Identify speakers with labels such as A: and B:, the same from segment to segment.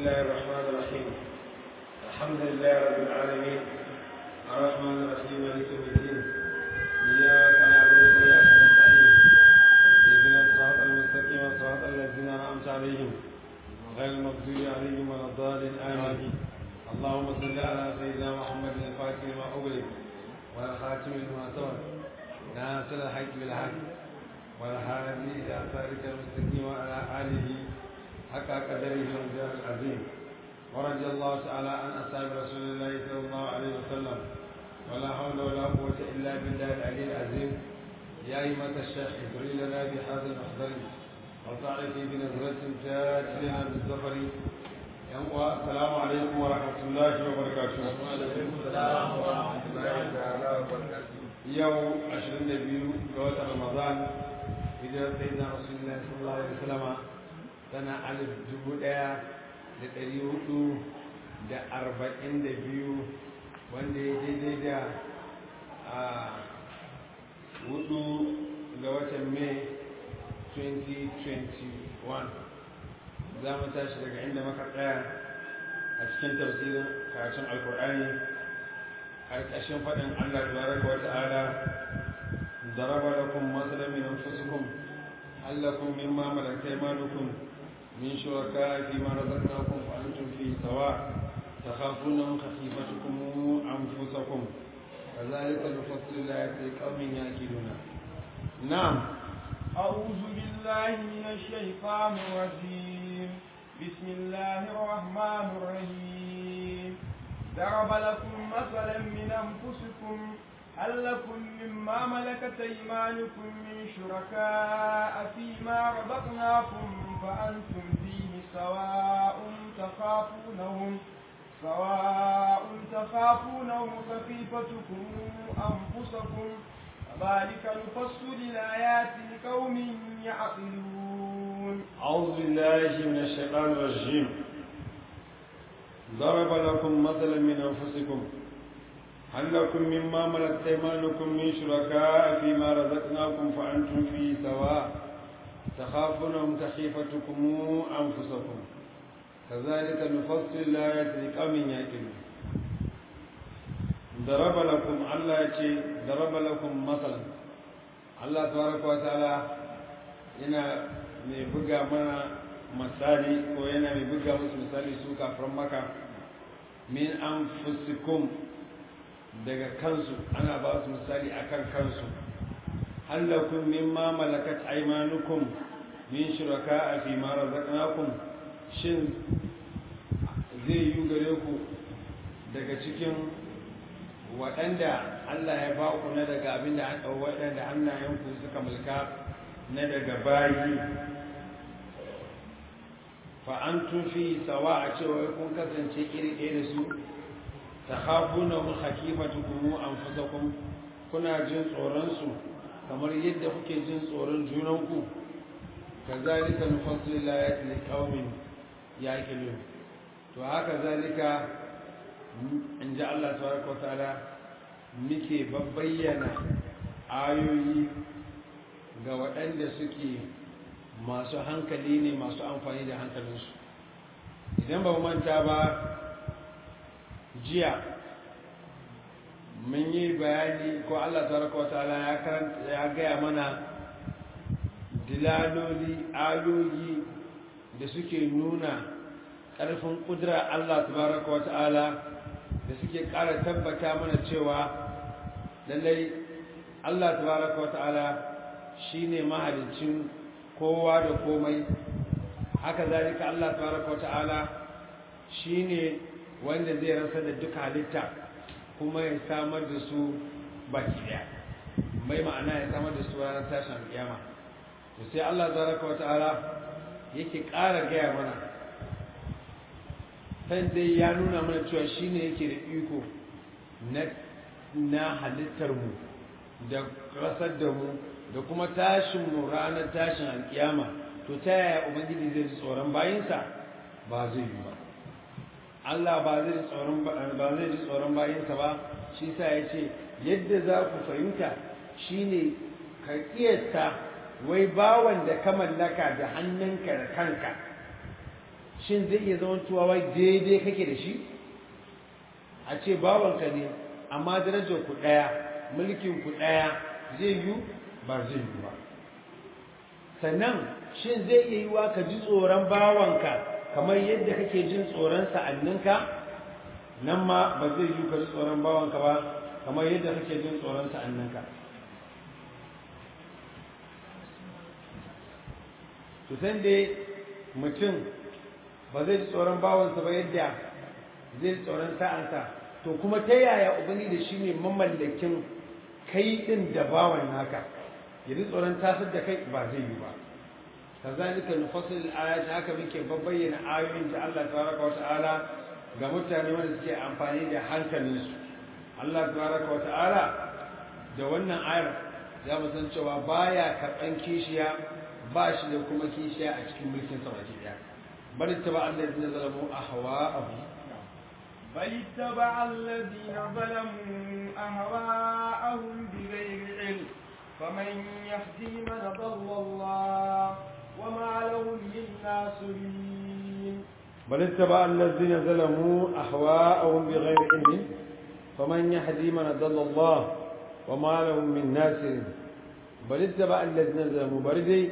A: الله الرحمن الرحيم الحمد لله رب العالمين الرحمن الرحيم مالك يوم الدين إياك نعبد وإياك نستعين اهدنا الصراط المستقيم صراط الذين أنعمت عليهم غير المغضوب عليهم ولا الضالين آمين اللهم صل على سيدنا محمد الفاتح لما أغلق والخاتم لما سبق ناصر الحق بالحق والهادي إلى صراطك المستقيم وعلى آله حق قدره والجاه العظيم ورضي الله تعالى عن أصحاب رسول الله صلى الله عليه وسلم ولا حول ولا قوة إلا بالله العلي العظيم يا أيمة الشيخ ادعي لنا بهذا المحضر وطاعتي بنظرة تاج لنا بالظفر السلام عليكم ورحمة الله وبركاته
B: وعليكم السلام ورحمة الله تعالى وبركاته
A: يوم 22 ga watan Ramadan hijirar sayyidina Rasulullah sallallahu alaihi wasallam tana alif dubu ɗaya da ɗari hudu da arba'in da biyu wanda ya daidai da a hudu ga watan Mai 2021 za mu tashi daga inda muka tsaya a cikin tafsirin karatun alkur'ani ƙarƙashin faɗin Allah tabaraka wa ta'ala ضرب لكم مثلا من أنفسكم هل لكم مما ملكت أيمانكم من شركاء فيما رزقناكم فأنتم فيه سواء تخافونهم خفيفتكم أنفسكم كذلك نفصل الآيات لقوم يأكلون نعم
B: أعوذ بالله من الشيطان الرجيم بسم الله الرحمن الرحيم ضرب لكم مثلا من أنفسكم هل لكم مما ملكت أيمانكم من شركاء فيما رزقناكم فأنتم فيه سواء تخافونهم سواء تخافونهم خفيفتكم أنفسكم كذلك نفصل الآيات لقوم يعقلون
A: أعوذ بالله من الشيطان الرجيم ضرب لكم مثلا من أنفسكم هل لكم مما ملكت أيمانكم من شركاء فيما رزقناكم فأنتم فيه سواء تخافونهم كخيفتكم أنفسكم كذلك نفصل الآيات لقوم يعقلون ضرب لكم الله يتي ضرب لكم مثلا الله تبارك وتعالى yana mai buga mana misali ko yana mai buga musu misali su kafin maka min anfusikum daga kansu ana ba su misali akan kansu hallakun mimma malakat aymanukum min shuraka fi ma razaqnakum shin zai yi gare ku daga cikin waɗanda Allah ya ba ku na daga abin da waɗanda hannayenku suka mulka na daga bayi fa an fi sawa a cewa kun kasance iri ɗaya da su ta hafu na mun hakimatu kuma an fusakun kuna jin tsoronsu kamar yadda kuke jin tsoron junanku ka zalika nufasil layati li qaumin yaqilun to haka zalika in ji Allah tabaraka wa ta'ala muke babbayyana ayoyi ga waɗanda suke masu hankali ne masu amfani da hankalinsu idan ba manta ba jiya mun yi bayani ko Allah tabaraka wa ta'ala ya karanta ya gaya mana dilaloli ayoyi da suke nuna ƙarfin ƙudura Allah tabaraka wa ta'ala da suke ƙara tabbata mana cewa lallai Allah tabaraka wa ta'ala shine mahalicin kowa da komai haka zalika Allah tabaraka wa ta'ala shine wanda zai rasa da duka halitta kuma ya samar da su baki daya mai ma'ana ya samar da su ranar tashin alƙiyama to sai Allah tabaraka wa ta'ala yake ƙara gaya mana sai dai ya nuna mana cewa shine yake da iko na na halittar mu da rasar da mu da kuma tashin mu ranar tashin alkiyama to ta yaya ubangiji zai ji tsoron bayinsa ba zai yi ba Allah ba zai ji tsoron ba zai ji tsoron bayinsa ba shi sa ya ce yadda za ku fahimta shine ka kiyasta wai bawan da ka mallaka da hannunka da kanka shin zai iya zama tuwa wai daidai kake da shi a ce bawanka ne amma darajar ku ɗaya mulkin ku ɗaya zai yi ba zai yi ba sannan shin zai iya yiwa ka ji tsoron bawanka kamar yadda kake jin tsoron sa'anninka nan ma ba zai yi ka ji tsoron bawanka ba kamar yadda kake jin tsoron sa'anninka to san dai mutum ba zai ji tsoron bawansa ba yadda zai ji tsoron sa'ansa to kuma ta yaya ubangiji da shi ne mamallakin kai din da bawan naka ya ji tsoron tasar da kai ba zai yi ba kazalika nufassil ayat haka muke babbayyana ayoyin da Allah tabaraka wata'ala ga mutane wanda suke amfani da hankalinsu Allah tabaraka wata'ala da wannan ayar za mu san cewa baya karɓan kishiya ba shi da kuma kishiya a cikin mulkin sa baki daya bal taba allazina zalamu ahwa'ahum
B: بل اتبع الذين ظلموا أهواءهم بغير علم فمن يهدي من ضل الله وما لهم من ناصرين
A: بل اتبع الذين ظلموا أهواءهم بغير علم فمن يهدي من ضل الله وما لهم من ناصر بل اتبع الذين ظلموا بردي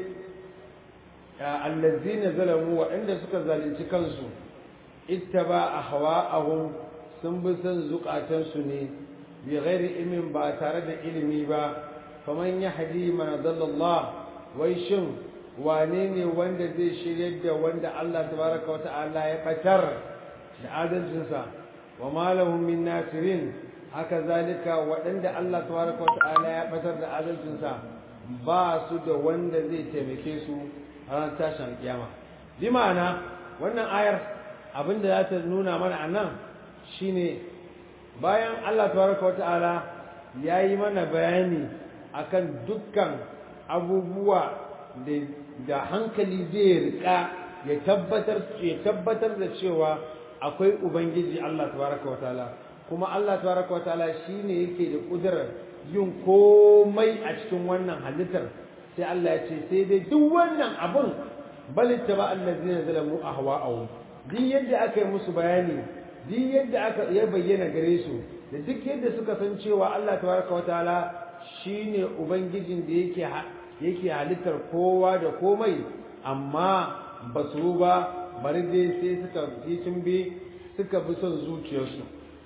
A: الذين ظلموا وعند سكا ظالمتي كنسو اتبع أهواءهم سنبسن زقاتن سني بغير علم با تارد علمي با فمن يهدي من ضل الله ويشم wane ne wanda zai shirye da wanda Allah tabaraka wata'ala ya batar da adalcinsa wa malahum min nasirin haka zalika waɗanda Allah tabaraka wata'ala ya batar da adalcinsa ba su da wanda zai taimake su a ran tashin kiyama bi ma'ana wannan ayar abinda za ta nuna mana a nan shine bayan Allah tabaraka wata'ala ya yi mana bayani akan dukkan abubuwa da hankali zai rika ya tabbatar ya tabbatar da cewa akwai ubangiji Allah tabaraka wataala kuma Allah tabaraka wataala shine yake da kudurar yin komai a cikin wannan halittar sai Allah ya ce sai dai duk wannan abun bal taba allazina zalamu ahwa'ahum duk yadda aka yi musu bayani duk yadda aka ya bayyana gare su da duk yadda suka san cewa Allah tabaraka wataala shine ubangijin da yake yake halittar kowa da komai amma ba su ba bari dai sai suka yi tumbe suka bi son zuciyarsu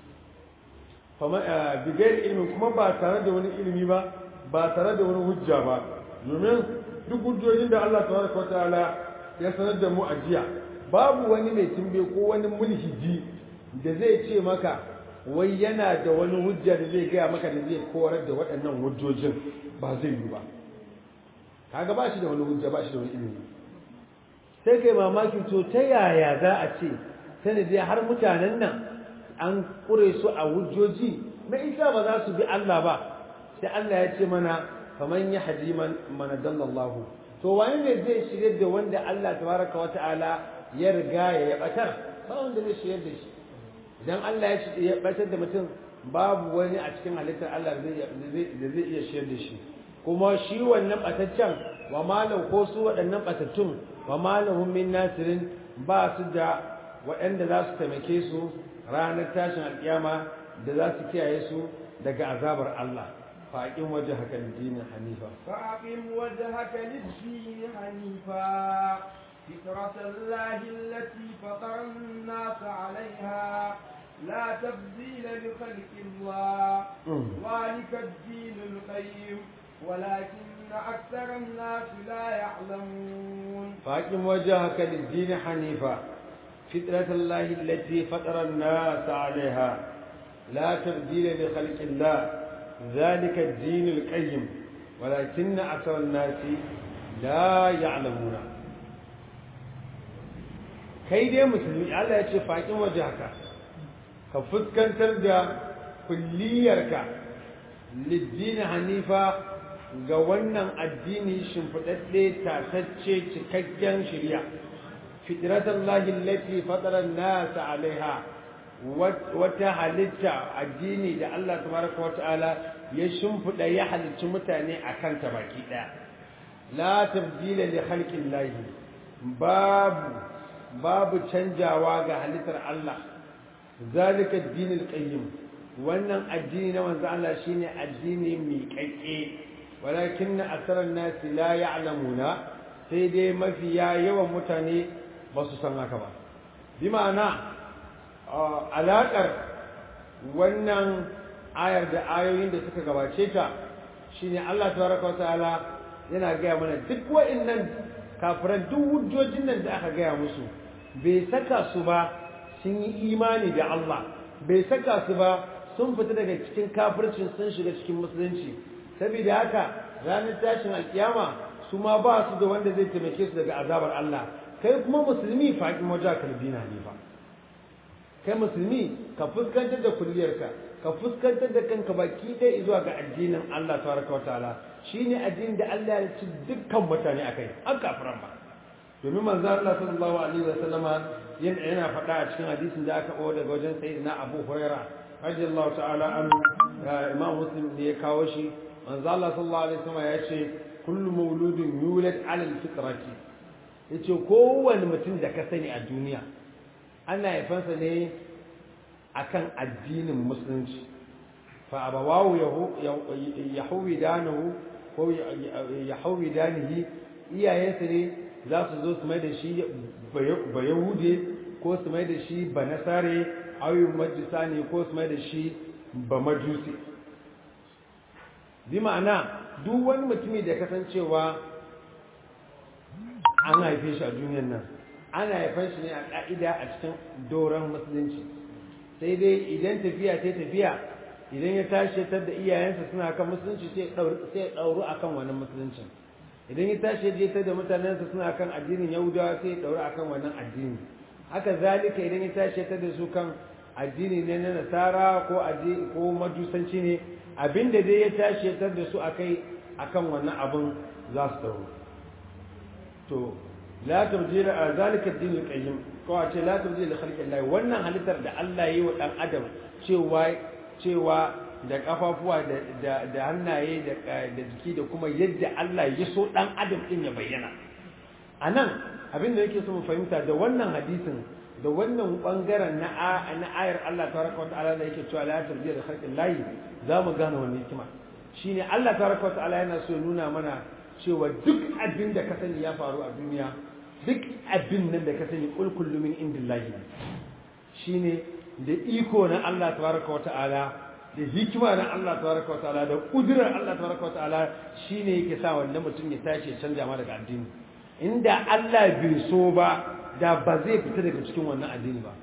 A: bigayar ilimin kuma ba tare da wani ilimi ba ba tare da wani hujja ba domin duk hujjojin da Allah tabaraka wa ta'ala ya sanar da mu a jiya babu wani mai tumbe ko wani mulhiji da zai ce maka wai yana da wani hujja da zai gaya maka da zai korar da waɗannan hujjojin ba zai yi ba kaga ba shi da wani hujja ba shi da wani ilimi sai kai mamaki to ta yaya za a ce sanadi har mutanen nan an kure su a hujjoji na isa ba za su bi Allah ba sai Allah ya ce mana faman ya hadi man dallallahu to wani ne zai shirye da wanda Allah tabaraka wa ta'ala ya riga ya batar ba wanda zai shirye da shi idan Allah ya batar da mutum babu wani a cikin halittar Allah da zai iya shirye da shi kuma shi wannan bataccen wa malam ko su waɗannan batattun wa malahum min nasirin ba su da waɗanda za su taimake su ranar tashin alƙiyama da za su kiyaye su daga azabar Allah faƙin waje haka dinin hanifa
B: فأقم وجهك للدين حنيفا فطرة الله التي فطر الناس عليها لا تبديل لخلق الله ذلك الدين القيم ولكن أكثر الناس لا يعلمون
A: فأقم وجهك للدين حنيفا فطرة الله التي فطر الناس عليها لا تبديل لخلق الله ذلك الدين القيم ولكن أكثر الناس لا يعلمون kai dai musulmi Allah ya ce faƙin waje haka ka fuskantar da kulliyarka liddini hanifa ga wannan addini shimfiɗaɗɗe tasacce cikakken shirya fitratan lahin lati fataran nasa alaiha wata halitta addini da Allah tabaraka wa ta'ala ya shimfiɗa ya halicci mutane a kanta baki ɗaya la tabdila li khalqin lahi babu babu canjawa ga halittar Allah zalika dinul qayyim wannan addini na manzo Allah shine addini mai kakke walakin asaran nas la ya'lamuna sai dai mafiya yawan mutane ba su san haka ba bi ma'ana alaƙar wannan ayar da ayoyin da suka gabace ta shine Allah tabaraka wata'ala yana gaya mana duk wa'annan kafiran duk hujjojin nan da aka gaya musu bai saka su ba sun yi imani da Allah bai saka su ba sun fita daga cikin kafircin sun shiga cikin musulunci saboda haka ranar tashin alkiyama su ma ba su da wanda zai taimake su daga azabar Allah kai kuma musulmi faɗin wajen kalbina ne ba kai musulmi ka fuskantar da kulliyarka ka fuskantar da kanka baki ɗaya zuwa ga addinin Allah tabaraka wa ta'ala shine addinin da Allah ya ci dukkan mutane akai an kafiran ba domin manzo Allah sallallahu alaihi wa sallama yana faɗa a cikin hadisin da aka kawo daga wajen sayyidina Abu Huraira radiyallahu ta'ala an Imam Muslim ne ya kawo shi manzo Allah sallallahu alaihi wa sallama ya ce kullu mauludin yulad ala al-fitrati yace kowanne mutum da ka sani a duniya ana haifansa ne akan addinin musulunci fa abawahu yahwidanahu ko yahwidanihi iyayensa ne za su zo su mai da shi ba yahude ko su mai da shi ba nasare ayyun majisa ne ko su mai da shi ba majusi bi ma'ana duk wani mutumi da kasancewa an haife shi a duniyar nan ana haifan shi ne a ƙa'ida a cikin doron musulunci sai dai idan tafiya ta tafiya idan ya tashi tar da iyayensa suna kan musulunci sai ya ɗauru a kan wannan musuluncin idan ya tashi ya tar da mutanensa suna kan addinin yahudawa sai ya ɗauru a kan wannan addini haka zalika idan ya tashi tar da su kan addini ne na nasara ko ko majusanci ne abinda dai ya tashi tar da su akai akan wannan abin za su ɗauru to la tabdila zalika ad-din al-qayyim ko a ce la tabdila li khalqi Allah wannan halittar da Allah yi wa dan adam cewa cewa da kafafuwa da da hannaye da da jiki da kuma yadda Allah ya so dan adam din ya bayyana anan abin da yake so mu fahimta da wannan hadisin da wannan bangaren na na ayar Allah tabaraka wa ta'ala da yake cewa la tabdila li khalqi Allah za mu gane wannan hikima shine Allah tabaraka wa ta'ala yana so ya nuna mana cewa duk abin da ka sani ya faru a duniya duk abin nan da ka sani kul kullu min indillahi shine da iko na Allah tabaraka wa ta'ala da hikima na Allah tabaraka wa ta'ala da kudurar Allah tabaraka wa ta'ala shine yake sa wannan mutum ya tashi ya canja ma daga addini inda Allah bai so ba da ba zai fita daga cikin wannan addini ba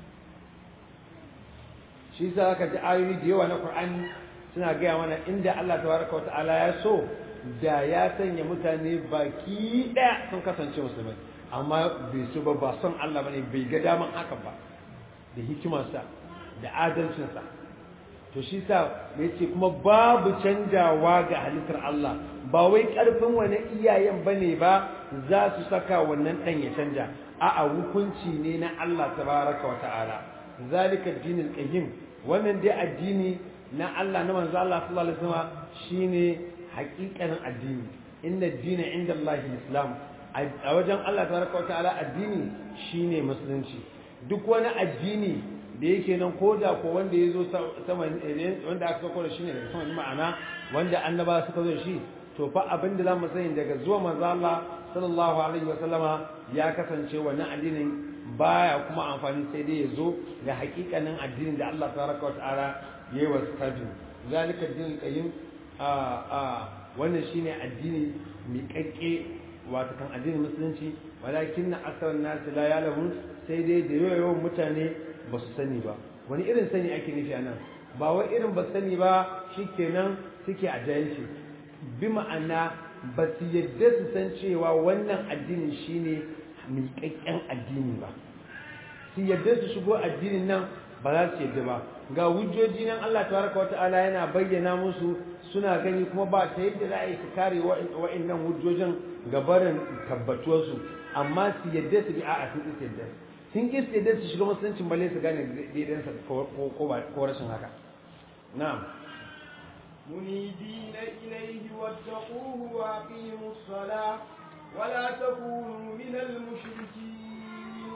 A: shi yasa ka ji ayoyi da yawa na Qur'ani suna gaya mana inda Allah tabaraka wa ta'ala ya so da ya sanya mutane baki ɗaya sun kasance musulmai amma bai so ba ba son Allah bane bai ga daman hakan ba da hikimarsa da adalcinsa to shi sa ya ce kuma babu canjawa ga halittar Allah ba wai ƙarfin wani iyayen bane ba za su saka wannan ɗan ya canja a'a hukunci ne na Allah tabaraka wa ta'ala zalika dinul qayyim wannan dai addini na Allah na manzo Allah sallallahu alaihi wasallam shine haƙiƙanin addini inna dina inda Allah islam a wajen Allah tabaraka wa ta'ala addini shine musulunci duk wani addini da yake nan ko da ko wanda ya zo sama wanda aka sako da shi ne daga sama ma'ana wanda annaba suka zo shi to fa abin da zamu sani daga zuwa manzo Allah sallallahu alaihi wa sallama ya kasance wannan addinin baya kuma amfani sai dai ya zo ga haƙiƙanin addinin da Allah tabaraka wa ta'ala yayi wa sabbi zalika din qayyim a a wannan shine addini miƙaƙƙe wato kan addinin musulunci walakin na asarar nasu la yalamun sai dai da yawan mutane ba su sani ba wani irin sani ake nufi a nan ba wai irin ba sani ba shikenan suke a jahilci bi ma'ana ba su yadda su san cewa wannan addinin shine miƙaƙƙen addini ba su yadda su shigo addinin nan ba za su yadda ba ga hujjoji nan Allah tabaraka wa ta'ala yana bayyana musu suna gani kuma ba ta yadda za a yi su kare wa'annan hujjojin ga barin tabbatuwarsu amma su yadda su bi a sun ƙi yadda sun ƙi yadda su shiga musuluncin balle su gane daidansa ko rashin haka na'am
B: منيبين إليه واتقوه وأقيموا الصلاة ولا تكونوا من المشركين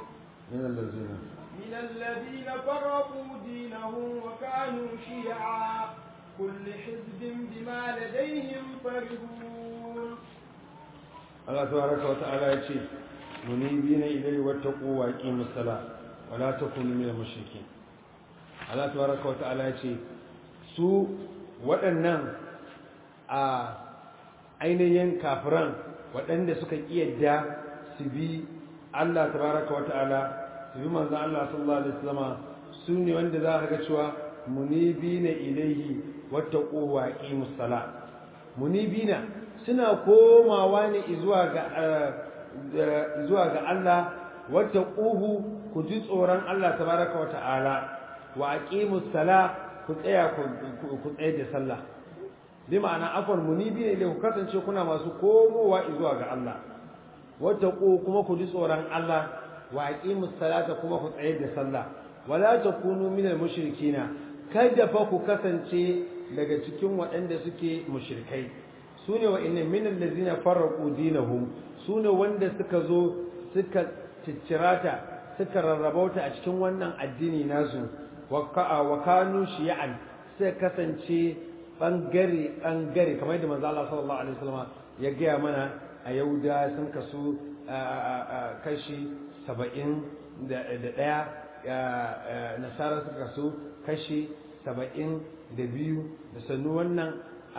A: min allazina
B: من الذين فرقوا دينهم وكانوا شيعا كل حزب بما لديهم فرحون
A: Allah tabaraka wa ta'ala ya ce munibina ilayhi wattaqu wa aqimus sala wa la takunu minal mushrikeen Allah tabaraka wa ta'ala ya ce su waɗannan a ainihin kafiran waɗanda suka kiyarda su bi Allah tabaraka wa ta'ala su bi manzon Allah sallallahu alaihi wasallama su ne wanda za ka ga cewa munibina ilayhi wattaqu wa aqimus sala munibina suna komawa ne zuwa ga zuwa ga Allah wata ƙuhu ku ji tsoron Allah tabaraka wata'ala wa aqimus sala ku tsaya ku tsaye da sallah bi ma'ana afwan munibi ne ku kasance kuna masu komowa zuwa ga Allah wata ƙuhu kuma ku ji tsoron Allah wa aqimus salata kuma ku tsaye da sallah wala takunu minal mushrikina kada fa ku kasance daga cikin waɗanda suke mushrikai su ne wa inna min allazina farraqu dinahum su ne wanda suka zo suka ciccirata suka rarrabauta a cikin wannan addini nasu wa kanu shi'an sai kasance bangare bangare kamar yadda manzo Allah sallallahu alaihi wasallam ya gaya mana a Yahuda sun kasu kashi 70 da daya nasara suka kasu kashi 72 da sannu wannan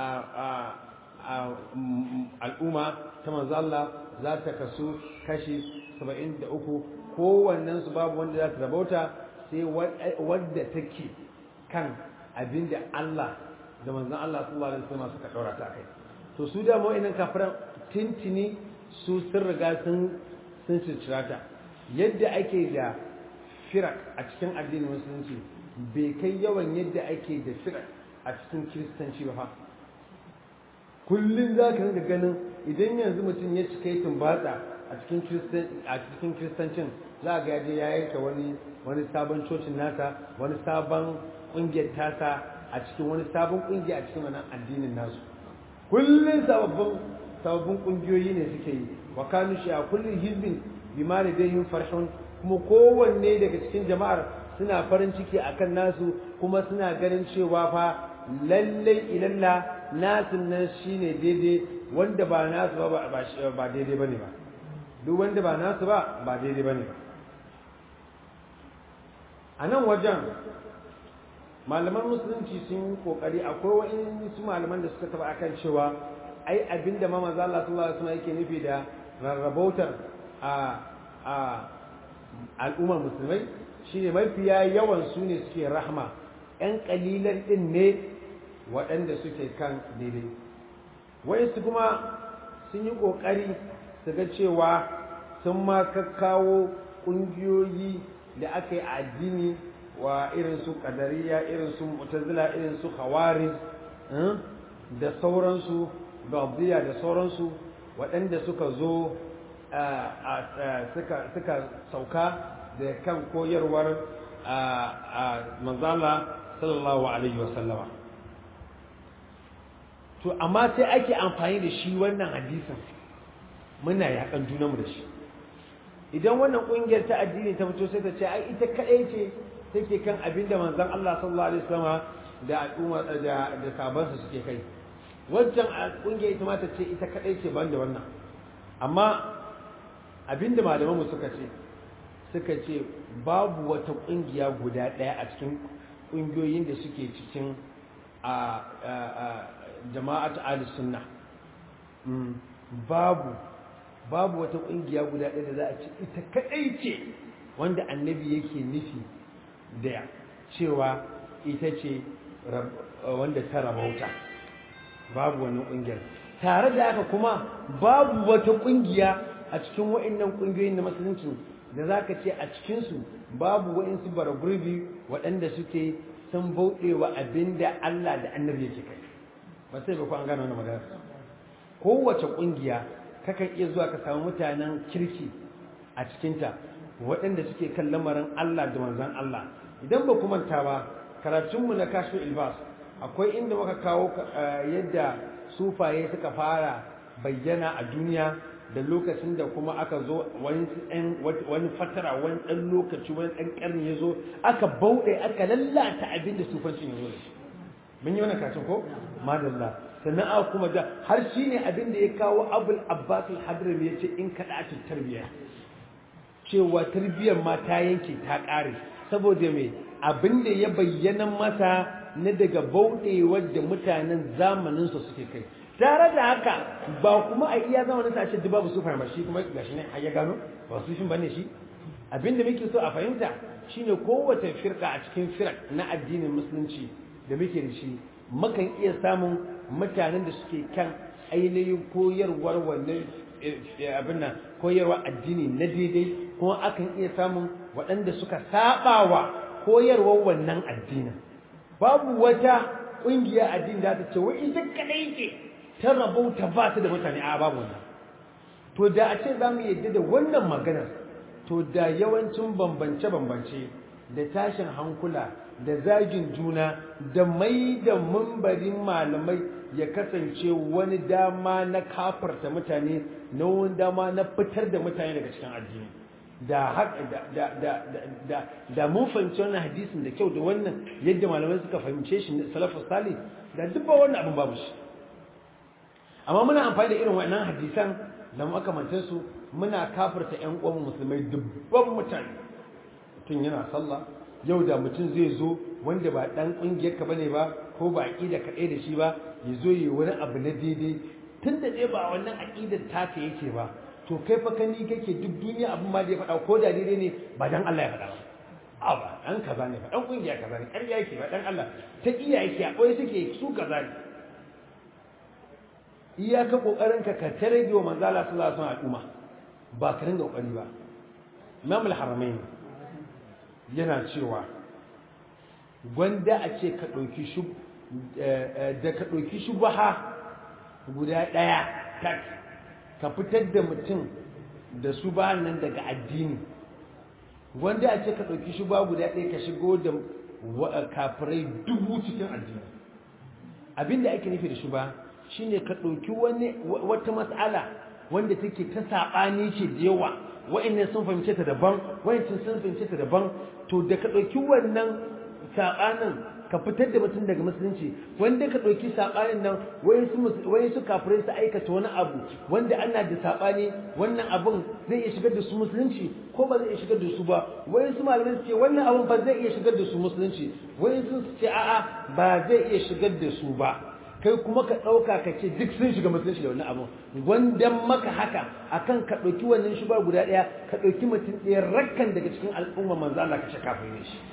A: al'umma ta manzo Allah za ta kasu kashi 73 kowannen su babu wanda za ta rabauta sai wadda take kan abinda Allah da manzon Allah sallallahu alaihi wasallam suka daura ta kai to su da mu inan kafiran tintini su sun riga sun sun ta yadda ake da firak a cikin addinin musulunci bai kai yawan yadda ake da firak a cikin kiristanci ba fa kullum za ka rinka ganin idan yanzu mutum ya cika yi tumbatsa a cikin kiristancin za ga yaje ya yanka wani wani sabon cocin nasa wani sabon ƙungiyar tasa a cikin wani sabon ƙungiya a cikin wannan addinin nasu kullum sababbin sababbin ƙungiyoyi ne suke yi wa kanu shi a kullum hizbin bima da dai yin farshon kuma kowanne daga cikin jama'ar suna farin ciki akan nasu kuma suna ganin cewa fa lallai ilalla nasin nan shine daidai wanda ba nasu ba ba daidai bane ba duk wanda ba nasu ba ba daidai bane ba a nan wajen malaman musulunci sun yi kokari akwai wani su malaman da suka taba akan cewa ai abinda ma manzo Allah sallallahu alaihi wasallam yake nufi da rarrabautar a a al'ummar musulmai shine mafiya yawan su ne suke rahma yan kalilan din ne waɗanda suke kan daidai wayansu kuma sun yi kokari su ga cewa sun ma kakkawo ƙungiyoyi da aka yi a addini wa irin su kadariya irin su mu'tazila irin su khawarij da sauransu gabdiya da sauransu waɗanda suka zo suka sauka da kan koyarwar manzala sallallahu alaihi wasallama to amma sai ake amfani da shi wannan hadisin muna yakan junanmu da shi idan wannan kungiyar ta addini ta fito sai ta ce ai ita kadai ce take kan abinda manzon Allah sallallahu alaihi wasallam da al'umma da da sabansa suke kai wancan kungiyar ita ma ta ce ita kadai ce ban da wannan amma abinda malaman mu suka ce suka ce babu wata kungiya guda daya a cikin kungiyoyin da suke cikin a jama'atu ahlus sunna babu babu wata kungiya guda ɗaya da za a ce ita kaɗai ce wanda annabi yake nufi da cewa ita ce wanda ta rabauta babu wani ƙungiyar tare da haka kuma babu wata ƙungiya a cikin wa'annan ƙungiyoyin na musulunci da za ka ce a cikinsu babu wa'insu bara gurbi waɗanda suke sun bauɗewa abin da Allah da annabi yake kai ba sai ba ku an gano wani magana kowace ƙungiya kakan iya zuwa ka samu mutanen kirki a cikinta waɗanda suke kan lamarin Allah da manzan Allah idan ba ku manta ba karatunmu na kashu ilbas akwai inda muka kawo yadda sufaye suka fara bayyana a duniya da lokacin da kuma aka zo wani fatara wani ɗan lokaci wani ɗan ƙarni ya zo aka bauɗe aka lallata abin da sufancin ya zo da shi mun yi wannan kacin ko madalla sannan aka kuma da har shi ne abin da ya kawo abul abbas al-hadrami ya ce in kaɗa ta tarbiyya cewa tarbiyyar ma ta yanke ta ƙare saboda mai abin da ya bayyana masa na daga bauɗewar da mutanen zamaninsa suke kai tare da haka ba kuma a iya zamanin sa ce babu su fahimta shi kuma gashi ne har ya gano ba su shin bane shi abinda muke so a fahimta shine kowace firka a cikin firak na addinin musulunci da muke da shi mukan iya samun mutanen da suke kan ainihin koyarwar wannan abin nan koyarwa addini na daidai kuma akan iya samun waɗanda suka sabawa koyarwar wannan addinin babu wata ƙungiya addini da ta ce wai ita kadai ce ta rabauta ba ta da mutane a babu wannan to da a ce za mu yadda da wannan maganar to da yawancin bambance-bambance da tashin hankula da zagin juna da mai da mambarin malamai ya kasance wani dama na kafarta mutane na wani dama na fitar da mutane daga cikin addini da da da da da mun fahimci wannan hadisin da kyau da wannan yadda malamai suka fahimce shi salafus salih da duk ba wannan abin babu shi amma muna amfani da irin wannan hadisan da makamantan su muna kafirta ƴan uwan musulmai dubban mutane mutum yana sallah yau da mutum zai zo wanda ba dan kungiyar ka bane ba ko ba aqida kaɗai da shi ba ya zo yi wani abu na daidai tun da dai ba wannan aqidar taka yake ba to kai fa kani kake duk duniya abin ma da ya faɗa ko da daidai ne ba dan Allah ya faɗa ba a ba dan kaza ne ba dan kungiya kaza ne ƙarya yake ba dan Allah ta iya yake a ɓoye suke su kaza ne iyaka kokarin ka ka tare da manzo Allah sallallahu alaihi wasallam al'umma ba ka ringa kokari ba Imam al-Haramain yana cewa gwanda a ce ka dauki shub da ka dauki shubha guda daya tak ka fitar da mutum da su ba nan daga addini wanda a ce ka ɗauki shi ba guda ɗaya ka shigo da kafirai dubu cikin addini abinda ake nufi da shi ba shine ka ɗauki wani wata matsala wanda take ta saɓani ce da yawa wa'annan sun fahimce ta daban wa'ancan sun fahimce ta daban to da ka ɗauki wannan saɓanin ka fitar da mutum daga musulunci wanda ka ɗauki saɓanin nan wai su kafirai su aikata wani abu wanda ana da saɓani wannan abin zai iya shigar da su musulunci ko ba zai iya shigar da su ba wai su malamai su ce wannan abin ba zai iya shigar da su musulunci wai su ce a'a ba zai iya shigar da su ba kai kuma ka ɗauka ka ce duk sun shiga musulunci da wannan abin gwandan maka haka akan ka ɗauki wannan shuba guda ɗaya ka ɗauki mutum ɗaya rakkan daga cikin al'umma manzo Allah ka ce kafin ne shi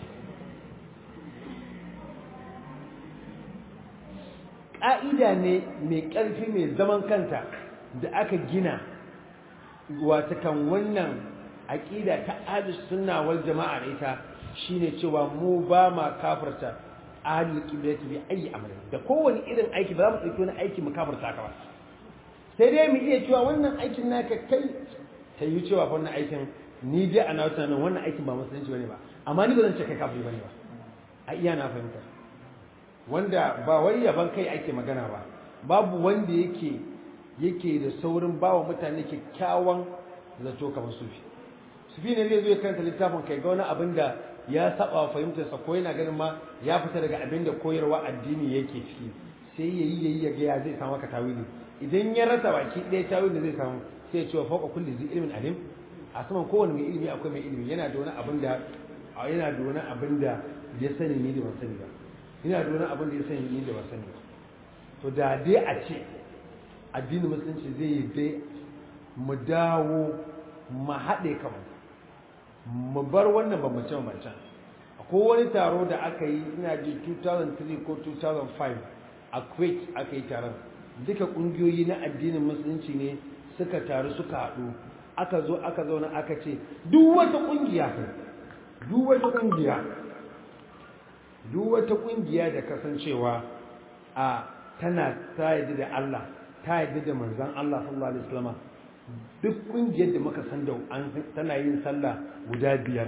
A: ƙa'ida ne mai ƙarfi mai zaman kanta da aka gina wata kan wannan aƙida ta ahlus sunna wal jama'a da ita shine cewa mu ba ma kafarta ahlul qiblati bi ayi amalin da kowane irin aiki ba za mu ɗauki wani aiki mu kafarta ka ba sai dai mu iya cewa wannan aikin naka kai ta yi cewa wannan aikin ni dai a na tunanin wannan aikin ba musulunci bane ba amma ni ba zan ce kai kafiri bane ba a iya na fahimta wanda ba wai yaban kai ake magana ba babu wanda yake yake da saurin bawa mutane kyakkyawan zato kamar sufi sufi ne zai zo ya karanta littafin kai ga wani abin da ya saba wa fahimtarsa ko yana ganin ma ya fita daga abin da koyarwa addini yake ciki sai ya yi yayi ya ga ya zai samu maka tawili idan ya rasa baki ɗaya tawili da zai samu sai ya ce wa fauka kulli zai ilmin alim a saman kowane mai ilimi akwai mai ilimi yana da wani abin da yana da wani abin da ya sani ni da ban sani ba ina da wani abin da ya sani ni da ban sani ba to da dai a ce addinin musulunci zai yi dai mu dawo mu haɗe kanmu mu bar wannan bambance bambancen akwai wani taro da aka yi ina ji 2003 ko 2005 a kuwait aka yi taron duka ƙungiyoyi na addinin musulunci ne suka taru suka haɗu aka zo aka zauna aka ce duk wata ƙungiya duk wata ƙungiya duk wata kungiya da kasancewa a tana ta yadda da Allah ta yadda da manzon Allah sallallahu alaihi wasallam duk kungiyar da muka san da an tana yin sallah guda biyar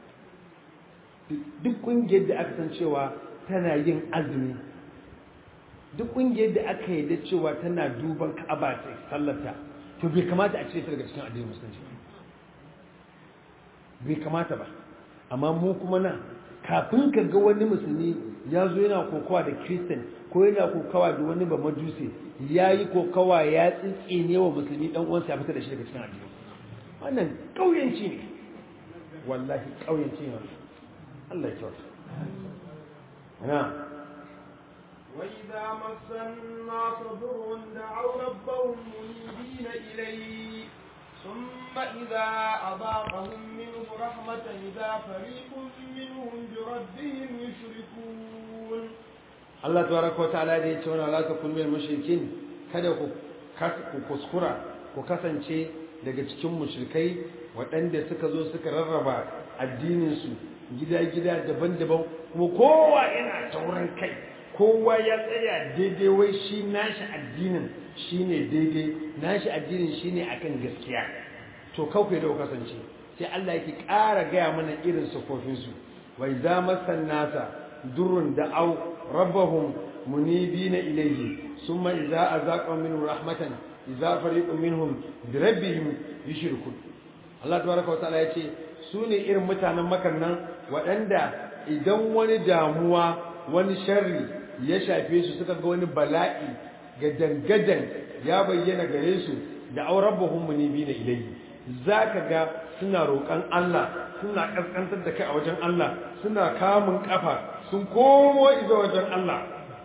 A: duk kungiyar da aka san cewa tana yin azumi duk kungiyar da aka yadda cewa tana duban Ka'aba ta sallata to bai kamata a cire ta daga cikin addinin musulunci bai kamata ba amma mu kuma na kafin ka ga wani musulmi ya zo yana kokawa da kristan ko yana kokawa da wani ba majusi ya yi kokawa ya tsitsine wa musulmi dan uwansa ya fita da shi daga cikin addini wannan ƙauyenci ne wallahi ƙauyenci ne Allah ya kyauta na
B: وإذا مس الناس ضر دعوا ربهم منيبين إليه ثم إذا أضاقهم منه رحمة إذا فريق منهم بربهم يشركون
A: Allah tabaraka wa ta'ala da ya ce wani la takun min mushrikin kada ku ku kuskura ku kasance daga cikin mushrikai waɗanda suka zo suka rarraba addinin su gida-gida daban-daban kuma kowa yana taurin kai kowa ya tsaya daidai wai shi nashi addinin shine daidai nashi addinin shine akan gaskiya to kawai da kasance sai Allah yake ƙara gaya mana irin sufofin su wa idza masan nasa durrun da'aw rabbahum munibina ilayhi thumma idza azaqa minhu rahmatan idza fariqun minhum bi rabbihim yushrikun Allah tabaraka wa ta'ala yace su ne irin mutanen makan nan waɗanda idan wani damuwa wani sharri ya shafe su suka ga wani bala'i ga dangadan ya bayyana gare su da aurabbahum munibina ilayhi zaka ga suna roƙon Allah suna kaskantar da kai a wajen Allah suna kamun kafa sun komo izo wajen Allah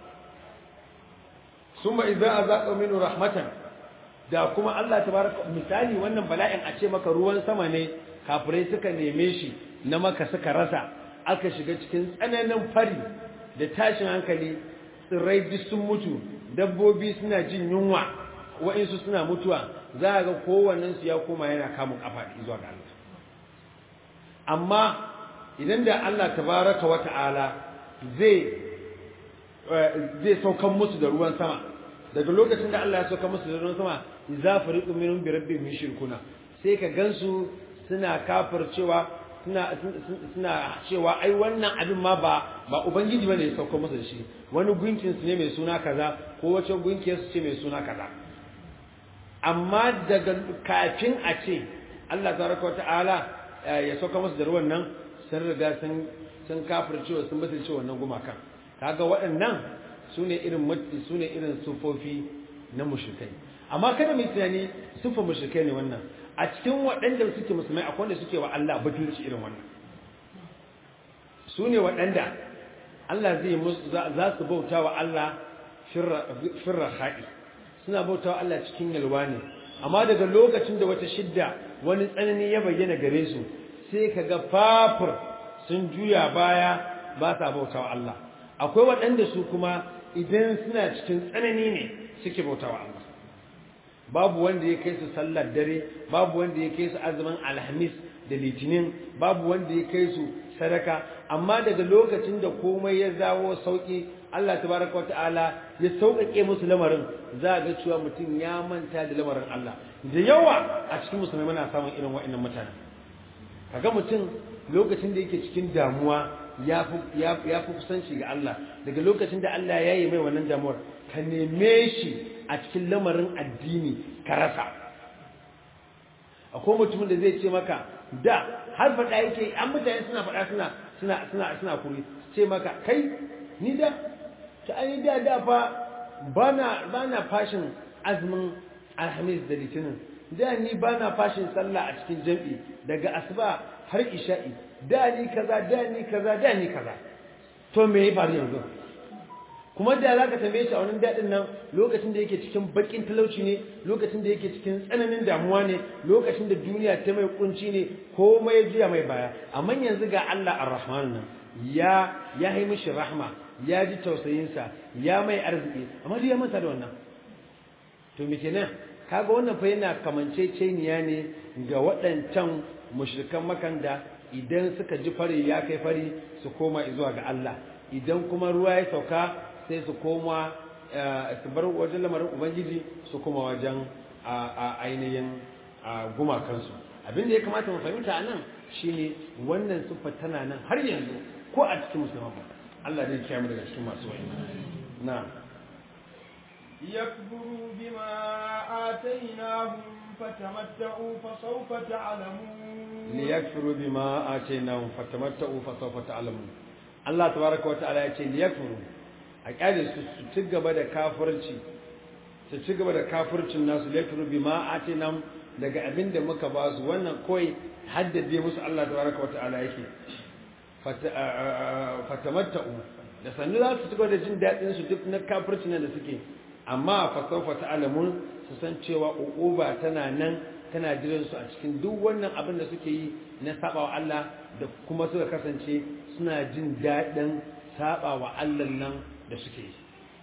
A: summa idza azaqa minhu rahmatan da kuma Allah tabaraka misali wannan bala'in a ce maka ruwan sama ne kafirai suka neme shi na maka suka rasa aka shiga cikin tsananin fari da tashin hankali tsirrai duk sun mutu dabbobi suna jin yunwa wa'insu suna mutuwa za a ga kowannensu ya koma yana kamun kafa zuwa ga Allah amma idan da Allah tabaraka wa ta'ala zai zai saukan musu da ruwan sama daga lokacin da Allah ya sauka musu da ruwan sama idza fariqun minhum bi rabbihim yushrikuna sai ka gansu suna kafircewa suna suna cewa ai wannan abin ma ba ba ubangiji bane ya sauka musu da shi wani gunkin su ne mai suna kaza ko wace gunkiyar su ce mai suna kaza amma daga kafin a ce Allah tabaraka wa ta'ala ya sauka musu da ruwan nan sun riga sun sun kafircewa sun mutunce wannan gumakan kaga waɗannan sune irin sune irin sufofi na mushrikai amma kada mu tunani sufan mushrikai ne wannan a cikin waɗanda suke musulmai akwai wanda suke wa Allah butulci irin wannan sune waɗanda Allah zai musu za su bauta wa Allah firra haɗi suna bauta wa Allah cikin yalwa ne amma daga lokacin da wata shidda wani tsanani ya bayyana gare su sai kaga fafur sun juya baya ba sa bauta wa Allah akwai waɗanda su kuma idan suna cikin tsanani ne suke bauta wa Allah babu wanda ya kai su sallar dare babu wanda ya kai su azumin alhamis da litinin babu wanda ya kai su sadaka amma daga lokacin da komai ya zawo sauki Allah tabaraka wa ta'ala ya sauƙaƙe musu lamarin za a ga cewa mutum ya manta da lamarin Allah da yawa a cikin musulmai muna samun irin wa'annan mutane kaga mutum lokacin da yake cikin damuwa ya fi kusanci ga Allah daga lokacin da Allah ya yi mai wannan damuwar ka neme shi a cikin lamarin addini ka rasa akwai mutumin da zai ce maka da har faɗa yake an mutane suna faɗa suna suna suna suna kuri ce maka kai ni da ta ai da da fa bana bana fashin azumin alhamis da litinin da ni bana fashin sallah a cikin jam'i daga asuba har isha'i da ni kaza da ni kaza da ni kaza to me ya faru yanzu kuma da za ka tambaye shi a wani daɗin nan lokacin da yake cikin baƙin talauci ne lokacin da yake cikin tsananin damuwa ne lokacin da duniya ta mai kunci ne komai ya juya mai baya amma yanzu ga Allah ar-Rahman nan ya ya yi mishi rahma ya ji tausayinsa ya mai arziki amma duk ya manta da wannan to me kenan kaga wannan fa yana kamanceceniya ne ga waɗancan mushrikan makanda idan suka ji fari ya kai fari su koma zuwa ga Allah idan kuma ruwa ya sauka sai su koma su bar wajen lamarin ubangiji su koma wajen ainihin gumakansu abin da ya kamata mu fahimta nan shine wannan siffa tana nan har yanzu ko a cikin musulman Allah zai kiyaye mu daga cikin masu wani na
B: يكفروا بما آتيناهم فتمتعوا فسوف تعلمون
A: liyakfuru bima atainahum fatamatta'u fasawfa ta'lamun Allah tabaraka wa ta'ala yace liyakfuru a kyale su su ci gaba da kafirci su ci gaba da kafircin nasu liyakfuru bima atainahum daga abinda muka ba su wannan koi haddade musu Allah tabaraka wa ta'ala yake fatamatta'u da sannu za su ci gaba da jin daɗin su duk na kafircin nan da suke amma fasawfa ta'lamun su san cewa uquba tana nan tana jiran su a cikin duk wannan abin da suke yi na sabawa Allah da kuma suka kasance suna jin daɗin sabawa Allah nan da suke yi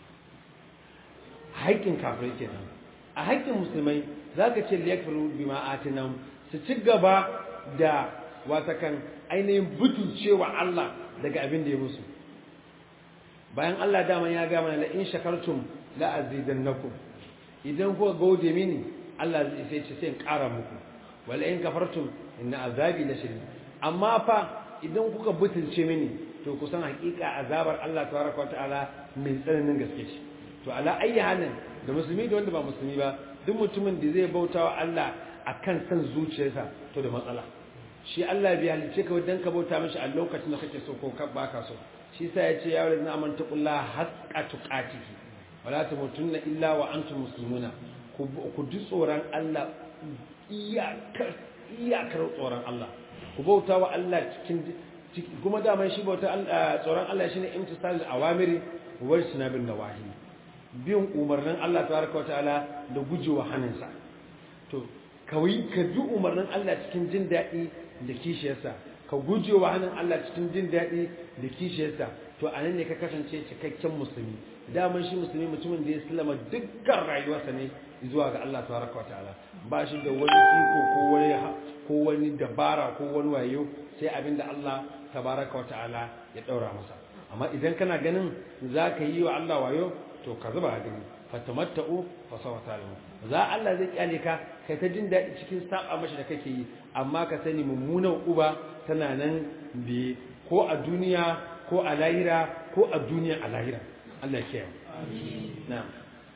A: haƙƙin kafirai kenan a haƙƙin musulmai zaka ce liyakfuru bima atinam su ci gaba da watakan ainihin butulcewa Allah daga abin da ya musu bayan Allah dama ya ga mana la in shakartum la azidannakum idan kuka gode mini Allah zai sai ce sai in ƙara muku wala in kafartum inna azabi la shadid amma fa idan kuka butulce mini to ku san hakika azabar Allah tabaraka wataala mai tsananin gaske ce to ala ayyi halin da musulmi da wanda ba musulmi ba duk mutumin da zai bauta wa Allah akan san zuciyarsa to da matsala shi Allah bai halice ka dan ka bauta mishi a lokacin da kake so ko ka baka so shi sa ya ce ya wala na amanta qullaha haqqa tuqatihi wala tamutunna illa wa antum muslimuna ku ji tsoron Allah iyakar iyakar tsoron Allah ku bauta wa Allah cikin kuma daman shi bauta tsoron Allah shine imtisalul awamiri wa sunabin nawahi bin umarnin Allah tabaraka wa ta'ala da gujewa hannunsa to kawai ka bi umarnin Allah cikin jin daɗi da kishiyarsa ka gujewa hannun Allah cikin jin daɗi da kishiyarsa to anan ne ka kasance cikakken musulmi daman shi musulmi mutumin da ya sallama dukkan rayuwarsa ne zuwa ga Allah tabaraka wa ta'ala ba shi da wani iko ko wani ko wani dabara ko wani wayo sai abinda Allah tabaraka wa ta'ala ya daura masa amma idan kana ganin zaka yi wa Allah wayo to ka zuba gani fatamatta'u fa sawfa ta'lamu za Allah zai kyale ka kai ta jin daɗi cikin saba mashi da kake yi amma ka sani mummunan uba tana nan bi ko a duniya ko a lahira ko a duniya a lahira Allah ya kiyaye na'am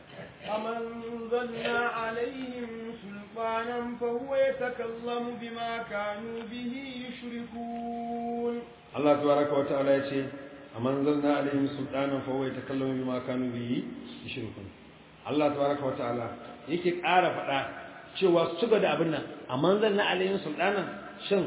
B: أمن ظلنا عليهم سلطانا فهو يتكلم بما كانوا به يشركون
A: الله تبارك وتعالى يقول أمن ظلنا عليهم سلطانا فهو يتكلم بما كانوا به يشركون الله تبارك وتعالى yake ƙara faɗa cewa su ga da abin nan amma zanna alayhin sultanan shin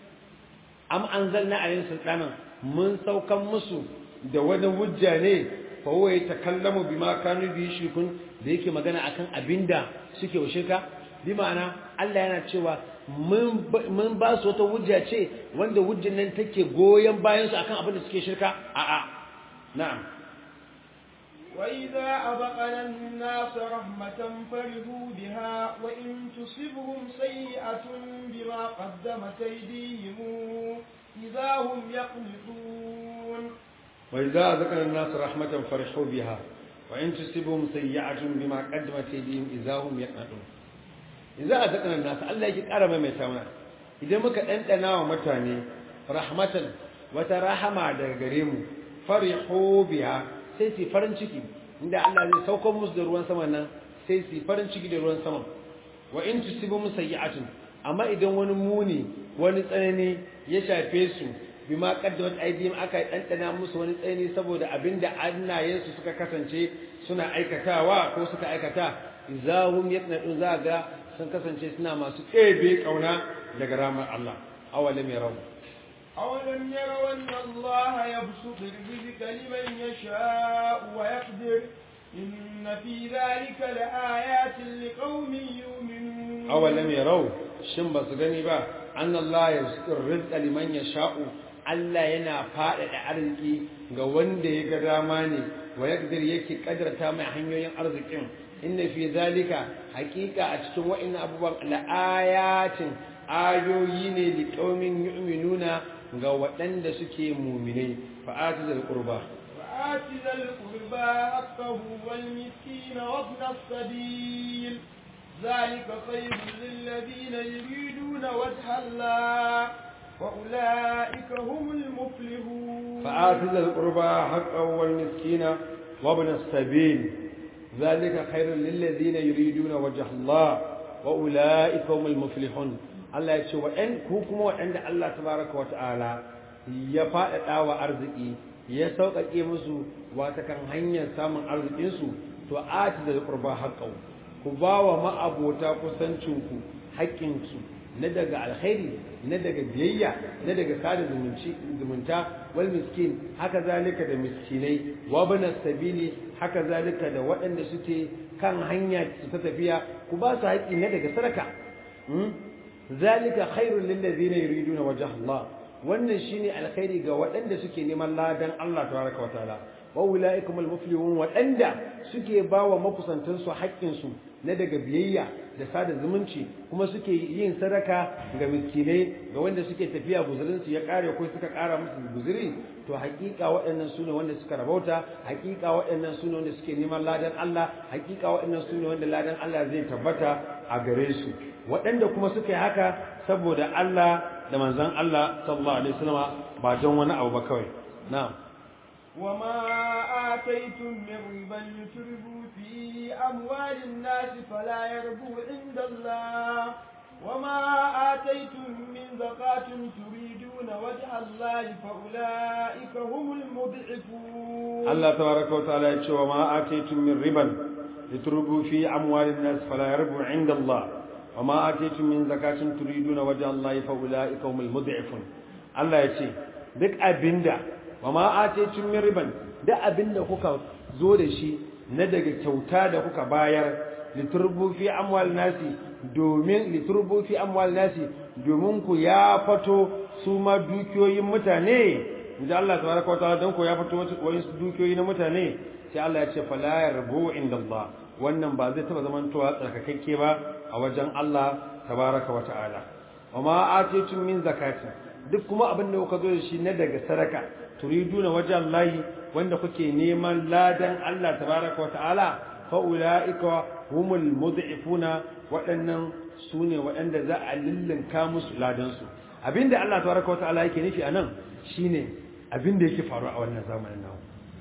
A: am anzalna alayhin sultanan mun saukan musu da wani hujja ne fa huwa yatakallamu bima kanu bi shirkun da yake magana akan abinda suke wa shirka bi ma'ana Allah yana cewa mun ba su wata hujja ce wanda hujjan nan take goyen bayan su akan abinda suke shirka a'a na'am
B: وإذا أذقنا الناس رحمة فرحوا بها وإن تصبهم سيئة بما قدمت أيديهم إذا هم يقنطون
A: وإذا أذقنا الناس رحمة فرحوا بها وإن تصبهم سيئة بما قدمت أيديهم إذا هم يقنطون إذا أذقنا الناس الله يجي قرب ما يتاونا إذا muka ɗanɗana wa mutane rahmatan wata rahama daga gare mu farihu biha sai su farin ciki inda Allah zai sauko musu da ruwan sama nan sai su farin ciki da ruwan sama wa in tusibum sayyi'atun amma idan wani muni wani tsanani ya shafe su bima qaddamat aydihim aka dandana musu wani tsanani saboda abinda annayensu suka kasance suna aikatawa ko suka aikata izahum yaqnadun zaga sun kasance suna masu ɗebe kauna daga ramar Allah awalam yarau
B: أولم يروا أن الله يبسط الرزق لمن يشاء ويقدر إن في ذلك لآيات لقوم يؤمنون
A: أولم يروا shin ba su gani ba an Allah ya rizqa liman yasha'u Allah yana faɗaɗa arziki ga wanda ya ga dama ne wa yaqdir yake kadarta mai hanyoyin arzikin inna fi zalika haqiqa a cikin wa'annan abubuwan la'ayatin ayoyi ne li qaumin yu'minuna ga waɗanda suke mu'minai fa'atu zal qurba
B: فآت ذا القربى حقه والمسكين وابن السبيل ذلك خير للذين يريدون وجه الله وأولئك هم المفلحون
A: فآت ذا القربى حقه والمسكين وابن السبيل ذلك خير للذين يريدون وجه الله wa ulaika humul muflihun Allah ya ce wa ɗan ku kuma waɗanda Allah tabaraka wa ta'ala ya faɗaɗa wa arziki ya sauƙaƙe musu wata kan hanyar samun arzikinsu to ati da qurba haqqau ku ba wa ma'abota kusancinku haƙƙinsu na daga alkhairi na daga biyayya na daga sada zumunta wal miskin haka zalika da miskinai wa bana sabili haka zalika da waɗanda suke kan hanya su ta tafiya ku ba su haƙƙi na daga sadaka zalika khairul lil ladina yuriduna wajha Allah wannan shine alkhairi ga waɗanda suke neman ladan Allah tabaraka wa ta'ala wa ulaikum al muflihun waɗanda suke bawa makusantansu haƙƙinsu na daga biyayya da sada zumunci kuma suke yin sadaka ga miskinai ga wanda suke tafiya guzurinsu ya kare ko suka kara musu guzuri to hakika waɗannan sune wanda suka rabauta hakika waɗannan sune wanda suke neman ladan Allah hakika waɗannan sune wanda ladan Allah zai tabbata a gare su waɗanda kuma suka yi haka saboda Allah da manzon Allah sallallahu alaihi wasallam ba don wani abu ba kawai na'am
B: وما آتيتم من ربا لتربوا في أموال الناس فلا يربو عند الله وما آتيتم من زكاة تريدون وجه الله فأولئك هم المضعفون
A: الله تبارك وتعالى يقول وما آتيتم من ربا لتربوا في أموال الناس فلا يربو عند الله وما آتيتم من زكاة تريدون وجه الله فأولئك هم المضعفون الله يقول duk abinda wa ma ataytum min riban da abinda kuka zo da shi na daga kyauta da kuka bayar liturbu fi amwal nasi domin liturbu fi amwal nasi domin ku ya fato su ma dukiyoyin mutane inda Allah tabaraka wa ta'ala dan ku ya fato wasu dukiyoyi na mutane sai Allah ya ce fala yarbu inda Allah wannan ba zai taba zamantowa tsarkakakke ba a wajen Allah tabaraka wa ta'ala wa ma ataytum min zakati duk kuma abin da kuka zo da shi na daga sadaka turiduna wajen layi wanda kuke neman ladan Allah tabaraka wa ta'ala fa ulaika humul mud'ifuna waɗannan sune waɗanda za a lillinka musu ladan su abinda Allah tabaraka wa ta'ala yake nufi anan shine abinda yake faru a wannan zamanin namu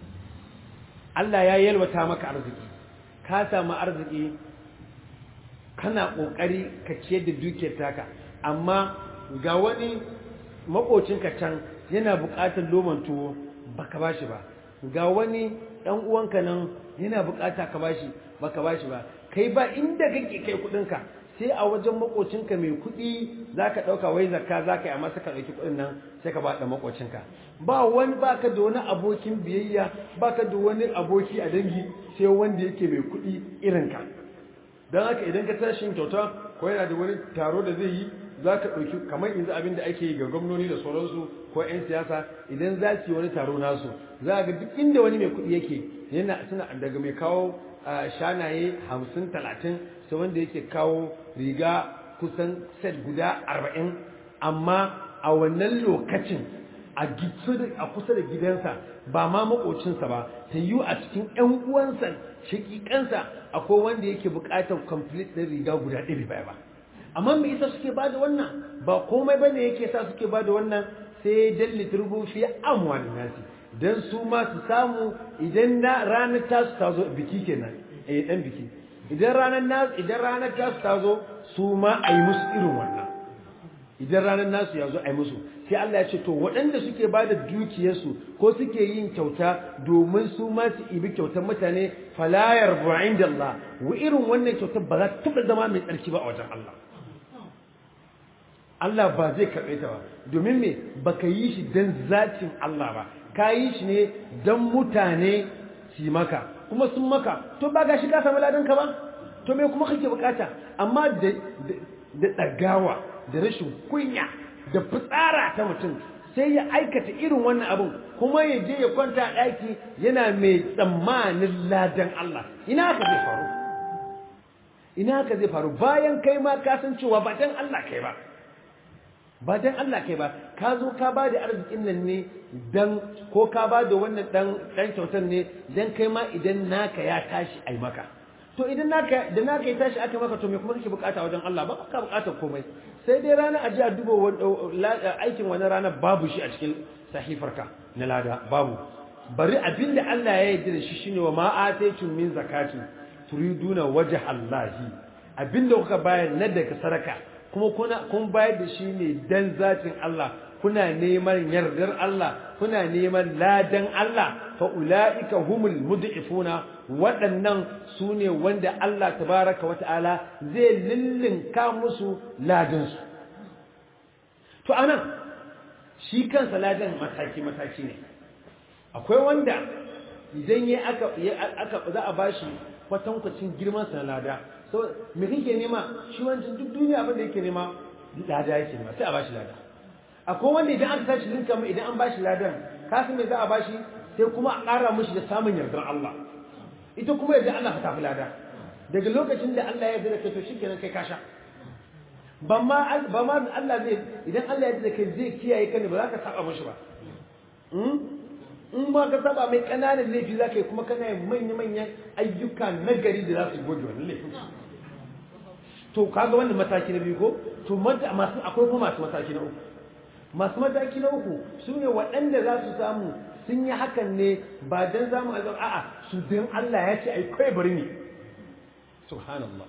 A: Allah ya yalwata maka arziki ka samu arziki kana kokari ka ciyar da dukiyar taka amma ga wani makocinka can yana buƙatar loman tuwo baka bashi ba ga wani ɗan uwanka nan yana buƙata ka bashi baka bashi ba kai ba inda kake kai kuɗinka sai a wajen makocinka mai kuɗi zaka ɗauka wai zakka zaka yi amma saka ɗauki kuɗin nan sai ka ba da makocinka ba wani baka da wani abokin biyayya baka da wani aboki a dangi sai wanda yake mai kuɗi irinka don haka idan ka tashi kyauta ko yana da wani taro da zai yi za ka ɗauki kamar yanzu abin da ake yi ga gwamnoni da sauransu ko 'yan siyasa idan za su yi wani taro nasu za ga duk inda wani mai kuɗi yake yana suna daga mai kawo shanaye hamsin talatin sai wanda yake kawo riga kusan set guda arba'in amma a wannan lokacin a kusa da gidansa ba ma makocinsa ba ta yi a cikin 'yan uwansa shakikansa akwai wanda yake buƙatar complete ɗin riga guda ɗari baya ba amma me yasa suke bada wannan ba komai bane yake sa suke bada wannan sai dan liturbu fi amwal nasi dan su ma su samu idan na ranar ta su tazo biki kenan eh dan biki idan ranar nas idan ranar ta su tazo su ma ayi musu irin wannan idan ranar nasu ya zo ayi musu sai Allah ya ce to waɗanda suke bada dukiyarsu ko suke yin kyauta domin su ma su ibi kyautar mutane fala yarbu inda Allah wa irin wannan kyautar ba za ta taɓa zama mai tsarki ba a wajen Allah Allah ba zai karɓe ta ba domin me baka yi shi don zatin Allah ba ka yi shi ne don mutane su maka kuma sun maka to ba ga shi ka samu ladanka ba to me kuma kake bukata amma da da ɗagawa da rashin kunya da fitsara ta mutum sai ya aikata irin wannan abin kuma ya je ya kwanta a ɗaki yana mai tsammanin ladan Allah ina haka zai faru ina haka zai faru bayan kai ma ka san cewa ba dan Allah kai ba ba dan Allah kai ba ka zo ka ba da arzikin nan ne dan ko ka ba da wannan dan dan kyautar ne dan kai ma idan naka ya tashi ai maka to idan naka da naka ya tashi aka maka to me kuma kake bukata wajen Allah ba ka bukata komai sai dai ranar aji a duba aikin wani rana babu shi a cikin sahifarka na lada babu bari abinda Allah ya yarda da shi shine wa ma ataytum min zakatin turiduna wajha Allah abinda kuka bayar na daga sadaka kuma kuna kun bayar da shi ne dan zatin Allah kuna neman yardar Allah kuna neman ladan Allah fa ulaika humul mud'ifuna waɗannan su ne wanda Allah tabaraka wa ta'ala zai lillinka musu ladan su to anan shi kansa ladan mataki mataki ne akwai wanda idan ya aka aka za a bashi kwatankwacin girman sa na lada so me kake nema shi wancan duk duniya abin da yake nema lada yake nema sai a bashi lada akwai wanda idan aka tashi linka mu idan an bashi ladan kasan me za a bashi sai kuma a ƙara mishi da samun yardar Allah ita kuma yadda Allah ta fi lada daga lokacin da Allah ya yarda da kai to shikenan kai kasha ba ma ba ma Allah zai idan Allah ya yarda da kai zai kiyaye ka ne ba za ka saba mishi ba in ma ka saba mai kananan laifi za ka yi kuma kana yin manya-manyan ayyuka na gari da za su goge wannan laifin to kaga wannan mataki na biyu ko to masu akwai kuma masu mataki na uku masu mataki na uku su ne waɗanda za su samu sun yi hakan ne ba don zamu azab a'a su don Allah ya ce ai kai bari ne subhanallah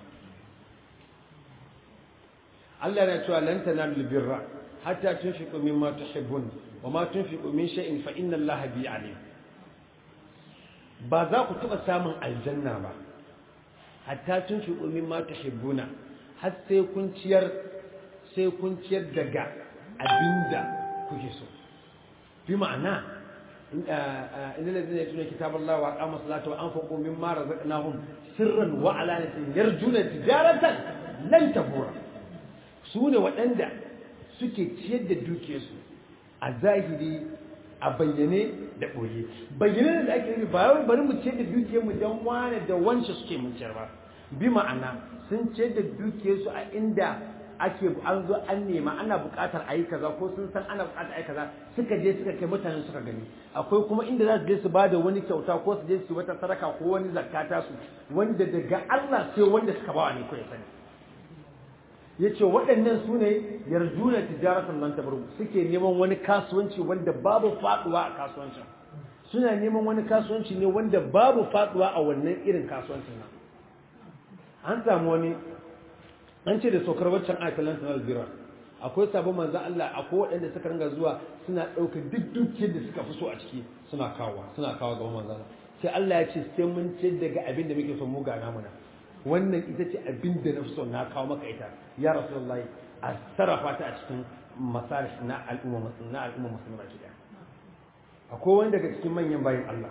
A: Allah yana cewa lan tanalul birra hatta tunfiqu mimma tuhibbun wa ma tunfiqu min shay'in fa inna Allaha bi alim ba za ku taba samun aljanna ba hatta tunfiqu mimma tuhibbuna har sai kun ciyar sai kun ciyar daga abinda kuke so bi ma'ana inda ladina yatuna kitaballahi wa aqamu salata wa anfaqu mimma razaqnahum sirran wa alanatin yarjuna tijaratan lan tabura su ne waɗanda suke ciyar da dukiyarsu a zahiri a bayyane da ɓoye bayyane da ake yi ba bari mu ciyar da dukiyarmu don wane da wance suke mun ciyar ba bi ma'ana sun ciyar da dukiyarsu a inda ake an zo an nema ana buƙatar a yi kaza ko sun san ana buƙatar a yi kaza suka je suka kai mutane suka gani akwai kuma inda za su je su ba da wani kyauta ko su je su wata sadaka ko wani zakata su wanda daga Allah sai wanda suka ba ne ko ya sani ya ce waɗannan su ne yarjuna tijaratan nan tabaru suke neman wani kasuwanci wanda babu faɗuwa a kasuwancin suna neman wani kasuwanci ne wanda babu faɗuwa a wannan irin kasuwancin nan an samu wani an ce da saukar waccan ayatul sanal bira akwai sabon manzon Allah akwai waɗanda suka ringa zuwa suna ɗaukar duk dukiyar da suka fi so a ciki suna kawo suna kawo gaban manzon sai Allah ya ce sai mun ce daga abin da muke so mu ga namuna wannan ita ce abin da na fi so na kawo maka ita ya rasulullahi a sarrafa ta a cikin masalih na al'umma na al'umma musulma gida akwai wani daga cikin manyan bayan Allah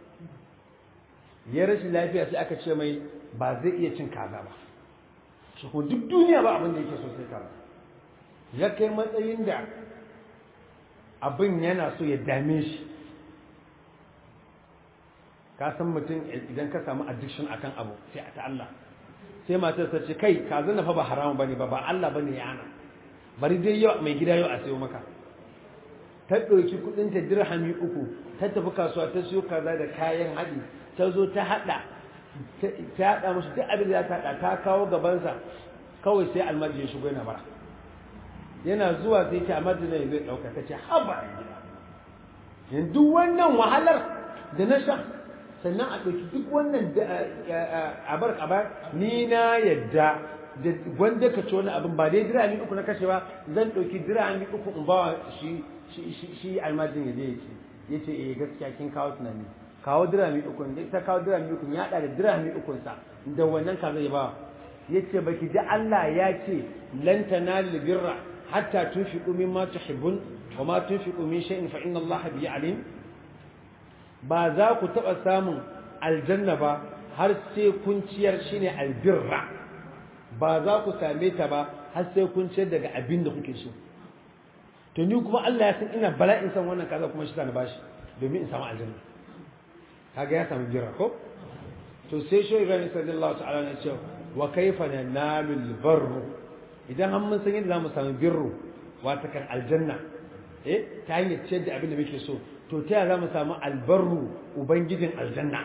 A: ya rashin lafiya sai aka ce mai ba zai iya cin kaza ba shi ko duk duniya ba abin da yake so sai kaza ya kai matsayin da abin yana so ya dame shi ka san mutum idan ka samu addiction akan abu sai a ta Allah sai matar ta ce kai ka zana fa ba haramun bane ba ba Allah bane ya ana bari dai yau mai gida yau a sayo maka ta ɗauki kuɗin ta dirhami uku ta tafi kasuwa ta siyo kaza da kayan haɗi ta zo ta haɗa ta haɗa musu duk abin da ta haɗa ta kawo gabansa kawai sai almajin ya shigo yana bara yana zuwa sai ce almajin zai ɗauka ta ce haba yanzu wannan wahalar da na sha sannan a ɗauki duk wannan abar abar ni na yadda da wanda ka ci wani abin ba dai dirami uku na kashe ba zan ɗauki dirami uku in bawa shi shi almajin ya je ya ce ya ce eh gaskiya kin kawo tunani kawo dirami uku da ta kawo dirami uku ya da dirami uku sa da wannan ka zai ba ya ce baki ji Allah ya ce lan tanalu birra hatta tunfiqu mimma tuhibbun wa ma tunfiqu min shay'in fa inna Allah bi alim ba za ku taɓa samun aljanna ba har sai kun ciyar shi ne albirra ba za ku same ta ba har sai kun ciyar daga abin da kuke so to ni kuma Allah ya san ina bala'in san wannan kaza kuma shi ta na bashi domin in samu aljanna kaga ya samu birra ko to sai shi Ibrahim sallallahu ta'ala ne ce wa kaifa nanalu albarru idan an mun san yadda zamu samu birru wata kan aljanna eh ta hanyar ciyar da abin da muke so to ta za mu samu albarru ubangijin aljanna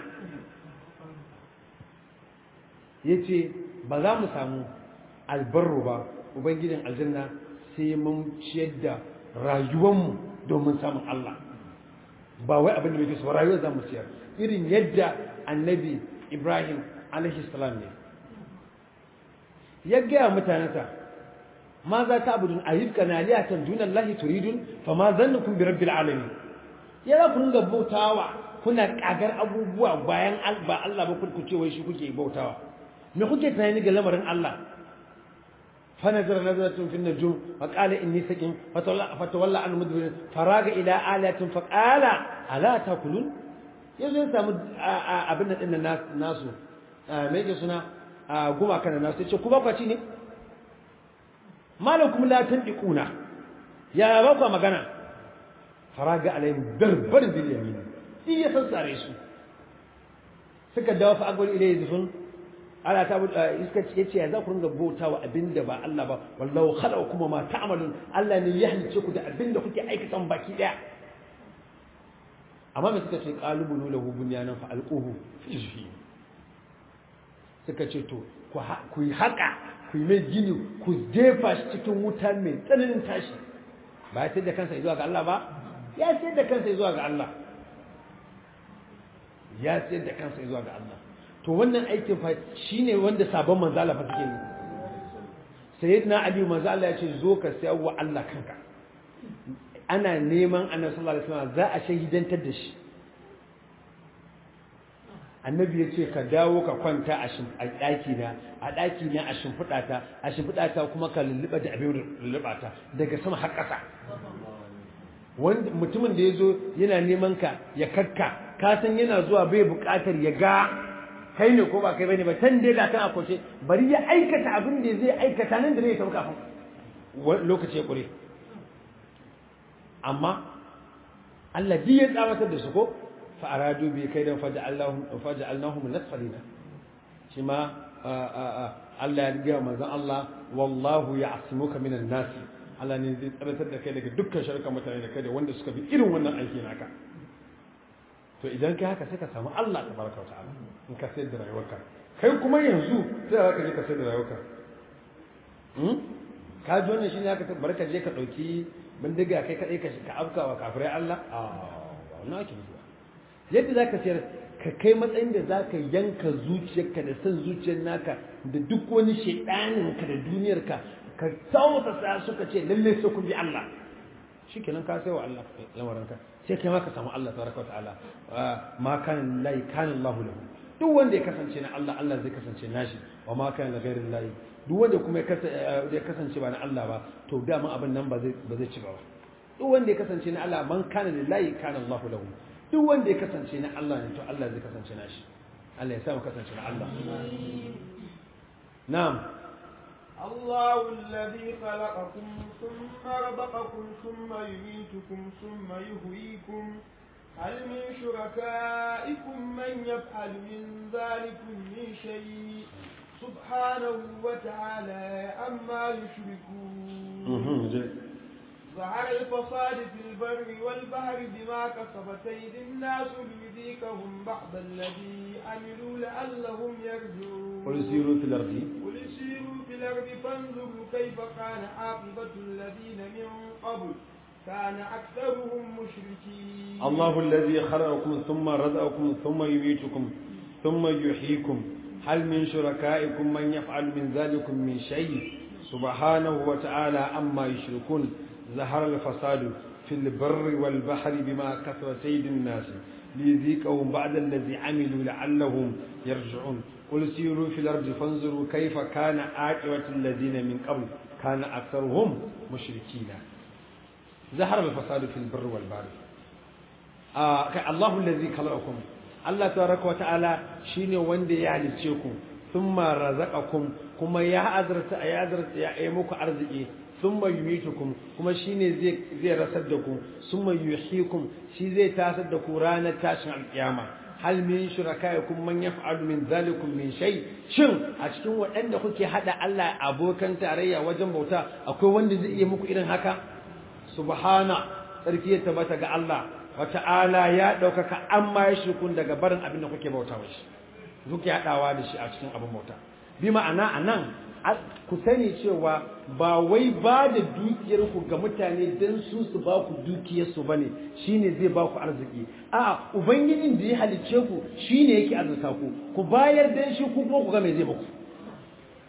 A: ya ce ba za mu samu albarru ba ubangijin aljanna sai mun ciyar da rayuwanmu domin samun Allah ba wai abin da muke so rayuwar za mu ciyar irin yadda annabi ibrahim alaihi salam ne ya gaya mutanensa ma za ta abudun ayyuka na liyatan dunan lahi turidun fa ma zannukum bi rabbil alamin ya za ku ringa bautawa kuna kagar abubuwa bayan ba Allah ba ku ce wai shi kuke bautawa me kuke tunani ga lamarin Allah fa nazara nazaratun fi najum fa qala inni sakin fa tawalla an mudbir faraga ila alatin fa qala ala takulun yanzu ya samu abin da dinnan nasu me yake suna guma kana nasu ce ku ba kwaci ne malakum la tandiquna ya ba ku magana faraga alaihim darbar bil yamin shi ya sassare su suka dawo fa agwal ilai zufun ala ta iska ce yace ya za ku ringa bautawa abinda ba Allah ba wallahu khalaqakum ma ta'malun Allah ne ya halice ku da abinda kuke aikata baki daya amma me suka ce qalubunu lahu bunyanan fa alquhu fi jahim suka ce to ku yi haka ku yi mai gini ku jefa shi cikin wuta mai tsananin tashi ba ya sayar da kansa zuwa ga Allah ba ya sayar da kansa zuwa ga Allah ya sayar da kansa zuwa ga Allah to wannan aikin fa shine wanda sabon manzo Allah fa suke yi sayyidina Ali manzo Allah ya ce zo ka sayar wa Allah kanka ana neman annabi sallallahu alaihi wasallam za a shahidantar da shi annabi ya ce ka dawo ka kwanta a ɗaki na a ɗaki na a shimfiɗa ta a shimfiɗa ta kuma ka lulluɓa da abin lulluɓa ta daga sama har ƙasa wanda mutumin da ya zo yana neman ka ya kakka ka san yana zuwa bai buƙatar ya ga kai ne ko ba kai bane ba tan dai ga kan akwai bari ya aikata abin da zai aikata nan da ne ya tafi kafin lokaci ya ƙure amma Allah ji ya tsamatar da su ko فأرادوا به كيدا فجعلناهم فجعلناهم الأسفلين شما الله يرجع ماذا الله والله يعصمك من الناس Allah ne zai tsaratar da kai daga dukkan sharka mutane da kai da wanda suka bi irin wannan aiki naka to idan kai haka sai ka samu Allah tabaraka wa ta'ala in ka sayar da rayuwarka kai kuma yanzu sai ka je ka sayar da rayuwarka hmm ka ji wannan shine haka barka je ka dauki bindiga kai kadai ka ka afkawa kafirai Allah a wannan ake yi yadda za ka sayar ka kai matsayin da za ka yanka zuciyarka da son zuciyar naka da duk wani shaidaninka da duniyarka ka sauta sa suka ce lalle sai ku bi Allah shi kenan ka sai wa Allah lamarinka sai kai ma ka samu Allah tabaraka wa ta'ala ma kan lai kan Allah lahu duk wanda ya kasance na Allah Allah zai kasance nashi wa ma kan ghairin lahi duk wanda kuma ya kasance ba na Allah ba to dama abin nan ba zai ba zai ci ba duk wanda ya kasance na Allah man kana lillahi kana Allah lahu duk wanda ya kasance na Allah ne to Allah zai kasance na shi Allah ya sa mu kasance na Allah na'am
B: الله الذي خلقكم ثم رزقكم ثم يميتكم ثم يحييكم هل من شركائكم من يفعل من ذلكم من شيء سبحانه وتعالى أما يشركون ظهر الفساد في البر والبحر بما كسبت أيدي الناس ليذيقهم بعض الذي عملوا لعلهم يرجعون
A: قل سيروا في الأرض
B: قل سيروا في الأرض فانظروا كيف كان عاقبة الذين من قبل كان أكثرهم مشركين
A: الله الذي خلقكم ثم رزقكم ثم يميتكم ثم يحييكم هل من شركائكم من يفعل من ذلكم من شيء سبحانه وتعالى أما يشركون ظهر الفساد في البر والبحر بما كسب سيد الناس ليذيقهم بعد الذي عملوا لعلهم يرجعون قل سيروا في الأرض فانظروا كيف كان عاقبة الذين من قبل كان أكثرهم مشركين ظهر الفساد في البر والبحر آه الله الذي خلقكم الله تبارك وتعالى شيني وندي يعني تشيكم ثم رزقكم كما يا أدرس يا أدرس يا إيموك أرزقي summa yumitukum kuma shine zai zai rasar da ku summa yuhyikum shi zai tasar da ku ranar tashin alkiyama hal min shurakaikum man yaf'alu min zalikum min shay shin a cikin waɗanda kuke hada Allah abokan tarayya wajen bauta akwai wanda zai iya muku irin haka subhana sarki ya tabbata ga Allah wa ta'ala ya daukaka amma ya shirkun daga barin abin da kuke bauta wa shi kuke hadawa da shi a cikin abin bauta bi ma'ana anan ku sani cewa ba wai ba da dukiyarku ga mutane don su su ba ku dukiyarsu ba ne shi ne zai ba ku arziki a ubangijin da ya halicce ku shi ne yake azurta ku ku bayar don shi ku kuma ku ga mai zai baku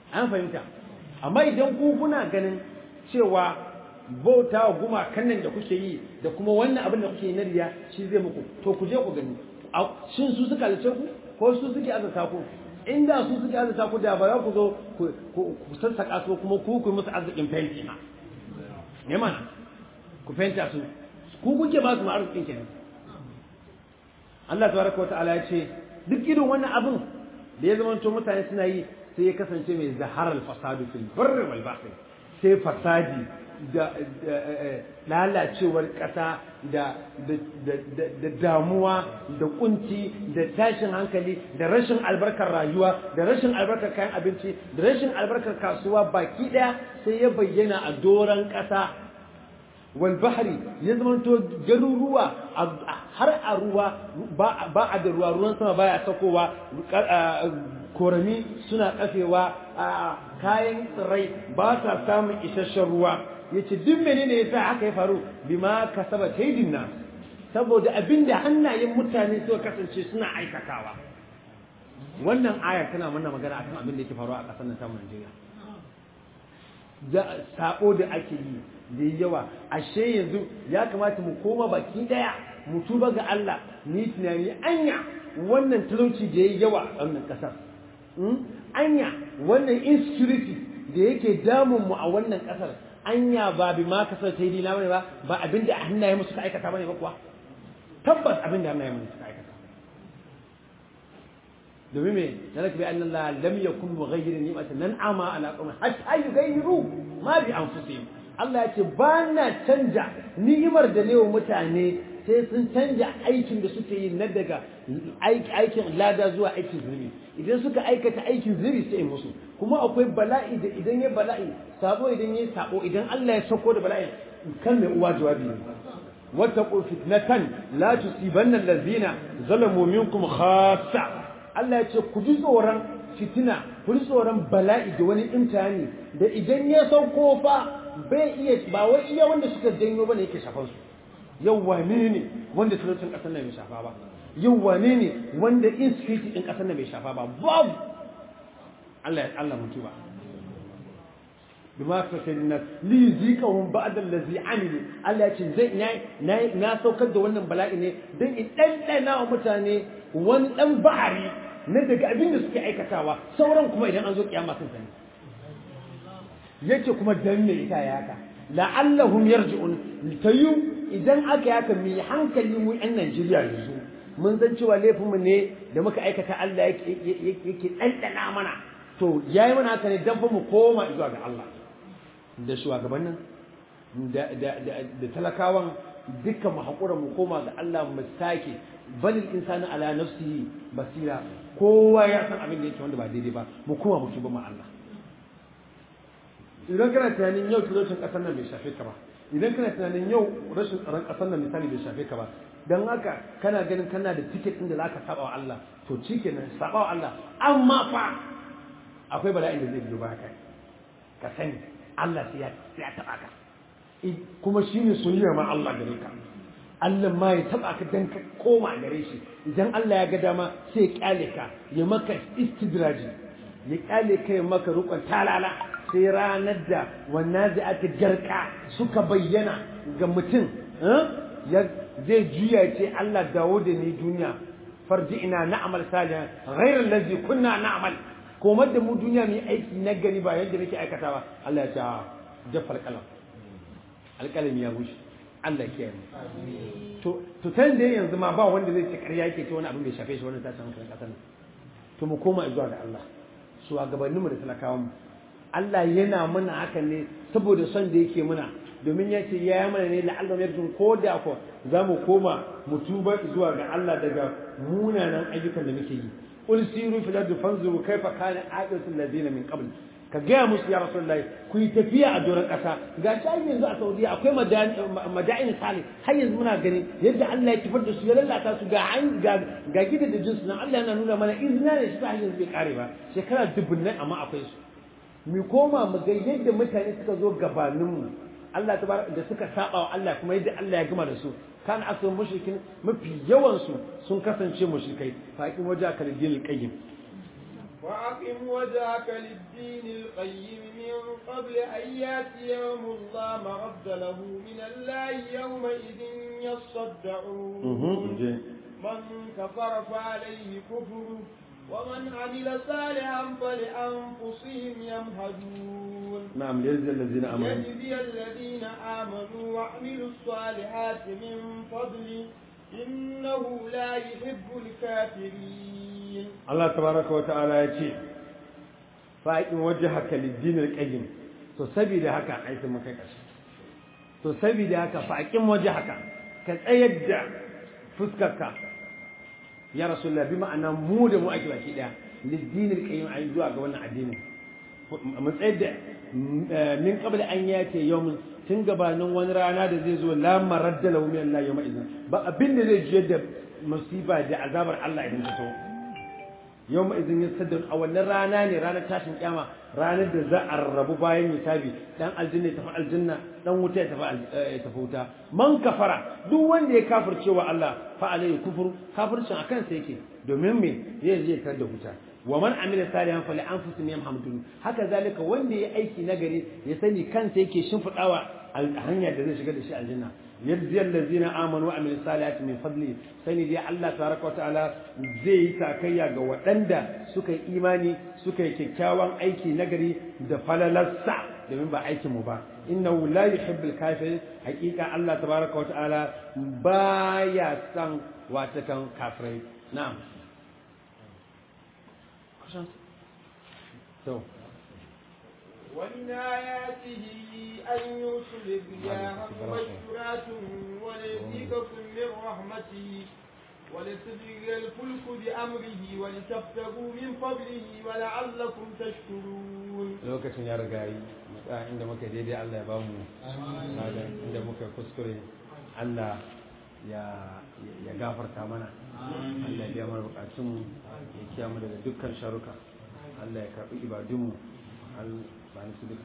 C: an fahimta amma idan ku kuna ganin cewa bauta wa gumakan nan da kuke yi da kuma wannan abin da kuke yi na riya shi zai muku to ku je ku gani shin su suka halice ku ko su suke azata ku inda su suke azata ku da ba za ku zo ku sassaka su kuma ku ku musu arzikin fenti ma ne mana ku fenta su ku kuke ba su ma arzikin kenan Allah tabaraka wa ta'ala ya ce duk irin wannan abin da ya zamanto mutane suna yi sai ya kasance mai zaharar fasadu fil barri wal bahri sai fasadi da lalacewar ƙasa da damuwa da kunci da tashin hankali da rashin albarkar rayuwa da rashin albarkar kayan abinci da rashin albarkar kasuwa baki ɗaya sai ya bayyana a doron ƙasa walbahari ya zamanto garuruwa har a ruwa ba a da ruwa ruwan sama baya sakowa korami suna kafewa kayan tsirrai ba sa samun isasshen ruwa ya ce duk menene ya sa haka ya faru bima ka saba taidin na saboda abinda hannayen mutane suka kasance suna aikatawa wannan aya tana mana magana akan abin da yake faruwa a ƙasar nan samun Najeriya da sabo da ake yi da yawa ashe yanzu ya kamata mu koma baki daya mu tuba ga Allah ni tunani anya wannan talauci da yayi yawa a wannan kasar anya wannan insecurity da yake damun mu a wannan kasar anya ba bi ma kasar ta yi dina bane ba ba abinda hannaye mu suka aikata bane ba kuwa tabbas abinda hannaye mu suka aikata domin me zalika bi anna Allah lam yakun mughayyiran ni'matan nan'ama ala qawmin hatta yughayyiru ma bi anfusihim Allah ya ce ba na canja ni'imar da ne wa mutane sai sun canja aikin da suke yi na daga aikin lada zuwa aikin zunubi idan suka aikata aikin zunubi sai musu kuma akwai bala'i da idan ya bala'i sabo idan ya sabo idan Allah ya sako da bala'i kan mai uwa jawabi ne wattaqu fitnatan la tusibanna allazina zalamu minkum khassa Allah ya ce ku ji tsoron fitina ku ji tsoron bala'i da wani imtihani da idan ya sauko fa bai iya ba wai iya wanda suka janyo bane yake shafan su yau wane ne wanda talaucin kasar nan bai shafa ba yau wane ne wanda insecurity din kasar nan bai shafa ba babu Allah ya Allah mutu ba bima fatanna li zikahum ba'da allazi amilu Allah ya ce zai na na saukar da wannan bala'i ne dan in dandana wa mutane wani dan ba'ari na daga abin da suke aikatawa sauran kuma idan an zo kiyama sun sani yace kuma dan me ita ya haka la'allahum yarji'un tayu idan aka yaka mi hankali mu yan Najeriya yanzu mun san cewa laifin mu ne da muka aikata Allah yake yake dandana mana to yayi mana haka ne dan mu koma zuwa ga Allah da shugabannin da da da talakawan dukkan mu hakura mu koma ga Allah mu sake bal insanu ala nafsihi basira kowa ya san abin da yake wanda ba daidai ba mu koma mu tuba ma Allah idan kana tunanin yau talaucin kasar nan bai shafe ka ba idan kana tunanin yau rashin tsaron kasar nan misali bai shafe ka ba dan haka kana ganin kana da tiket din da zaka saba wa Allah to shikenan saba wa Allah amma fa akwai bala'in da zai biyo ba kai ka sani Allah sai ya sai ya taba ka kuma shine soyayya ma Allah gare ka Allah ma ya taba ka dan ka koma gare shi idan Allah ya ga dama sai ya kyale ka ya maka istidraji ya kyale ka ya maka rukun talala sai ranar da wannan zai aka garka suka bayyana ga mutum ya zai juya ce Allah dawo da ni duniya farji ina na'amal salihan ghairar lazi kunna na'amal komar da mu duniya mu aiki na gani ba yadda nake aikatawa Allah ya ce jaffar kalam alƙalami ya bushe Allah ke yi to to tan da yanzu ma ba wanda zai ce ƙarya yake ce wani abin bai shafe shi wannan tashin hankalin ƙasar nan to mu koma zuwa ga Allah su gabaninmu da talakawan mu Allah yana mana haka ne saboda son da yake muna domin ya ce ya yi mana ne la'allam yarjun ko da ko za mu koma mu tuba zuwa ga Allah daga munanan ayyukan da muke yi qul siru fil ardi fanzuru kayfa kana aqibatu alladhina min qabl ka gaya musu ya rasulullahi ku yi tafiya a doron ƙasa ga shi yanzu a saudiya akwai mada'in salih har yanzu muna gani yadda Allah ya kifar da su ya lalata su ga ga gidan da jinsu nan Allah yana nuna mana izina da shi ta yanzu bai kare ba shekara dubunnai amma akwai su mu koma mu ga yadda mutane suka zo gabaninmu Allah ta da suka saba wa Allah kuma yadda Allah ya gama da su kan asu mushrikin mafi yawan su sun kasance mushrikai faqin waja kal dinil qayyim
B: وأقم وجهك للدين القيم من قبل أن يأتي يوم لا مرد له من الله يومئذ يصدعون من كفر فعليه كفره ومن عمل صالحا فلأنفسهم يمهدون
C: نعم ليجزي الذين آمنوا
B: يجزي الذين آمنوا وعملوا الصالحات من فضله إنه لا يحب الكافرين
C: Allah tabaraka wa ta'ala ya ce fa'in wajhaka lid-din al-qayyim to saboda haka ai sai mun kai kashi to saboda haka fa'in wajhaka ka tsayar da fuskarka ya rasulullah bi ma'ana mu da mu ake baki daya lid-din al-qayyim ai zuwa ga wannan addini mu tsayar da min qabl an yati yawmin tun gabanin wani rana da zai zo la maradda lahu min Allah yawma idin ba abin da zai jiyar da musiba da azabar Allah idan ta so yau izin ya saddar a wannan rana ne ranar tashin kyama ranar da za a rarrabu bayan hisabi dan aljanna ya tafi aljanna dan wuta ya tafi ya tafi wuta man kafara duk wanda ya kafirce wa Allah fa alayhi kufru kafircin akan sa yake domin me zai je tar da wuta wa man amila salihan fali anfusihim yamhamdun haka zalika wanda ya aiki nagari ya sani kansa yake shimfidawa hanya da zai shiga da shi aljanna yajzi allazina amanu wa amilus salihati min fadli sani dai Allah tabaraka wataala zai yi takayya ga waɗanda suka yi imani suka yi kyakkyawan aiki nagari da falalarsa domin ba aikin mu ba innahu la yuhibbul kafirin haqiqa Allah tabaraka wataala baya san watakan kafirai na'am so
B: ومن آياته أن يرسل الرياح مبشرات وليذيقكم من رحمته ولتجري الفلك بأمره ولتبتغوا من فضله ولعلكم تشكرون
C: lokacin ya riga yi a inda muka daidai Allah ya bamu ladan inda muka kuskure Allah ya ya gafarta mana Allah ya biya mana bukatun ya kiyamu daga dukkan sharuka Allah ya karbi ibadunmu ba ni su duka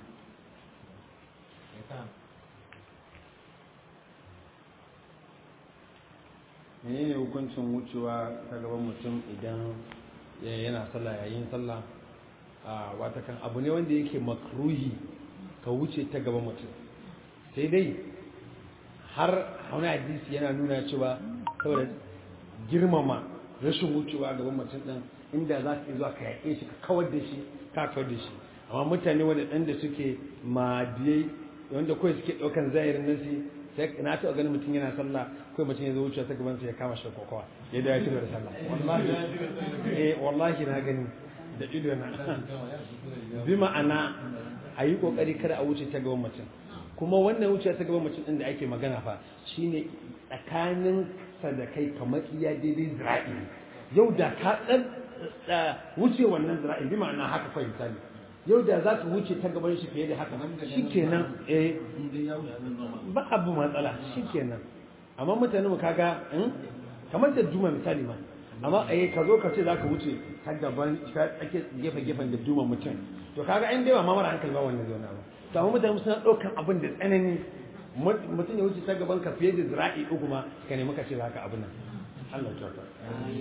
C: menene hukuncin wucewa ta gaban mutum idan yana sallah yayin sallah a watakan abu ne wanda yake makruhi ka wuce ta gaban mutum sai dai har wani hadisi yana nuna cewa saboda girmama rashin wucewa gaban mutum din inda za ka zuwa ka yaƙe shi ka kawar da shi ka kawar da shi amma mutane waɗanda suke madiyai wanda kawai suke ɗaukan zahirin nasi sai na taɓa ganin mutum yana sallah kawai mutum ya zo wuce ta gaban sa ya kama shi kokowa ya da ya ci da sallah wallahi eh wallahi na gani da ido na bi ma'ana a yi kokari kada a wuce ta gaban mutum kuma wannan wuce ta gaban mutum din da ake magana fa shine tsakanin sa da kai kamar iya daidai zira'i yau da ka dan wuce wannan zira'i bi ma'ana haka fa misali yau da za ka wuce ta gaban shi fiye da haka shikenan eh ba abu matsala shikenan amma mutane mu kaga kamar da juma misali ma amma eh ka zo ka ce za ka wuce ta gaban ta tsake gefe gefen da duma mutum to kaga an dai ba ma mara hankali ba wannan zai ba to amma mutane suna ɗaukan abin da tsanani mutum ya wuce ta gaban ka fiye da zira'i uku ma ka nemi ka ce za ka abin nan Allah ya ta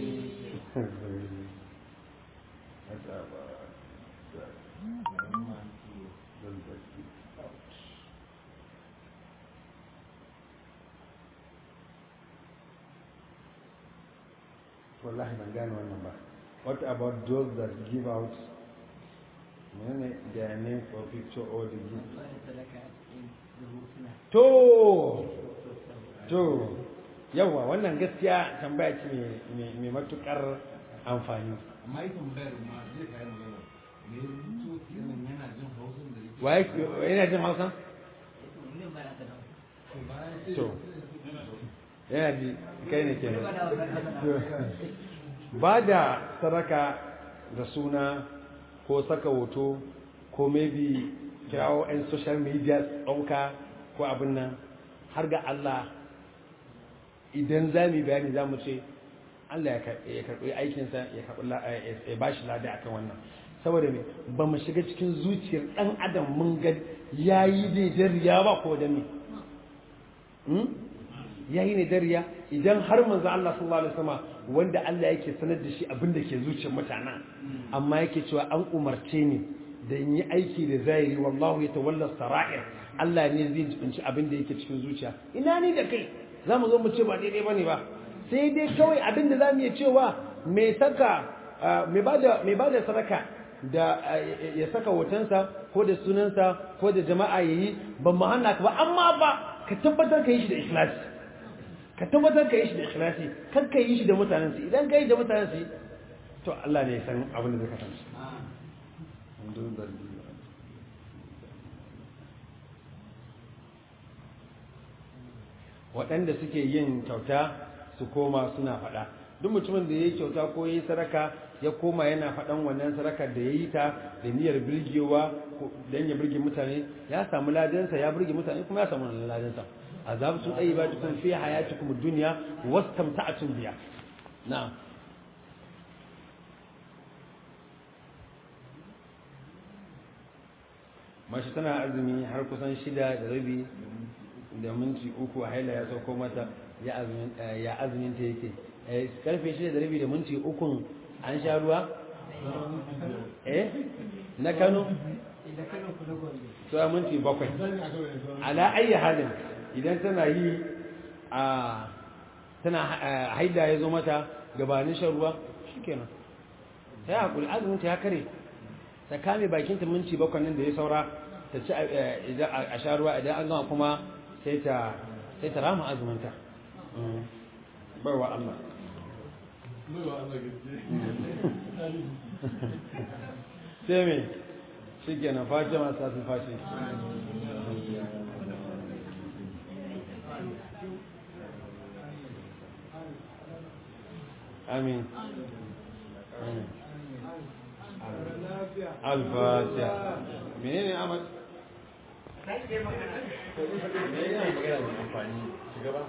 C: wallahi ban gane wannan ba what about those that give out menene their name for picture or the gift to to yawa wannan gaskiya tambaya ce mai matukar amfani
D: amma yi tambayar ma zai kai magana me rubutu kenan yana jin hausa da yake
C: waye yana jin hausa to yana ji kai ne kenan ba da sadaka da suna ko saka hoto ko maybe kirawo 'yan social media ɗauka ko abin nan har ga Allah idan za mu bayani za mu ce Allah ya karɓi aikinsa ya ba shi lada akan wannan saboda me ba mu shiga cikin zuciyar ɗan adam mun ga ya yi daidai riya ba ko da me yayi ne dariya idan har manzo Allah sallallahu alaihi wasallam wanda Allah yake sanar da shi abin da ke zuciyar mutanen amma yake cewa an umarce ni da in yi aiki da zahiri wallahu yatawalla sara'ir Allah ne zai jibinci abin da yake cikin zuciya ina ni da kai zamu zo mu ce ba daidai bane ba sai dai kawai abin da zamu iya cewa me saka me bada me bada sadaka da ya saka hotonsa ko da sunansa ko da jama'a yayi ban mu hana ka ba amma ba ka tabbatar ka yi shi da ikhlasi ka tabbatar ka yi shi da ikhlasi kar ka yi shi da mutanen su idan ka yi da mutanen su to Allah ne ya san abin da zai kasance waɗanda suke yin kyauta su koma suna faɗa duk mutumin da ya yi kyauta ko ya yi sadaka ya koma yana faɗan wannan sadakar da ya yi ta da niyyar birgewa don ya birge mutane ya samu ladansa ya birge mutane kuma ya samu wannan ladansa azab su ɗaya ba tukun fi hayatikum duniya wasu tamta'atun biya na'am mashi tana azumi har kusan shida da rabi da minti uku a haila ya sauko mata ya azumin ta yake karfe shida da rabi da minti ukun an sha ruwa? eh na kano? tsawa minti bakwai ala ayi halin idan tana yi a tana haida ya zo mata gabanin shan ruwa shi kenan ta yi haƙuri azumin ta ya kare ta kame bakinta minti bakwai nan da ya saura ta ci a sha ruwa idan an gama kuma sai ta rama azuminta barwa Allah sai me shi kenan fashe masu tafi fashe amin alfatiha menene amal? Kai ke magana. Me yana magana da amfani? Shugaba?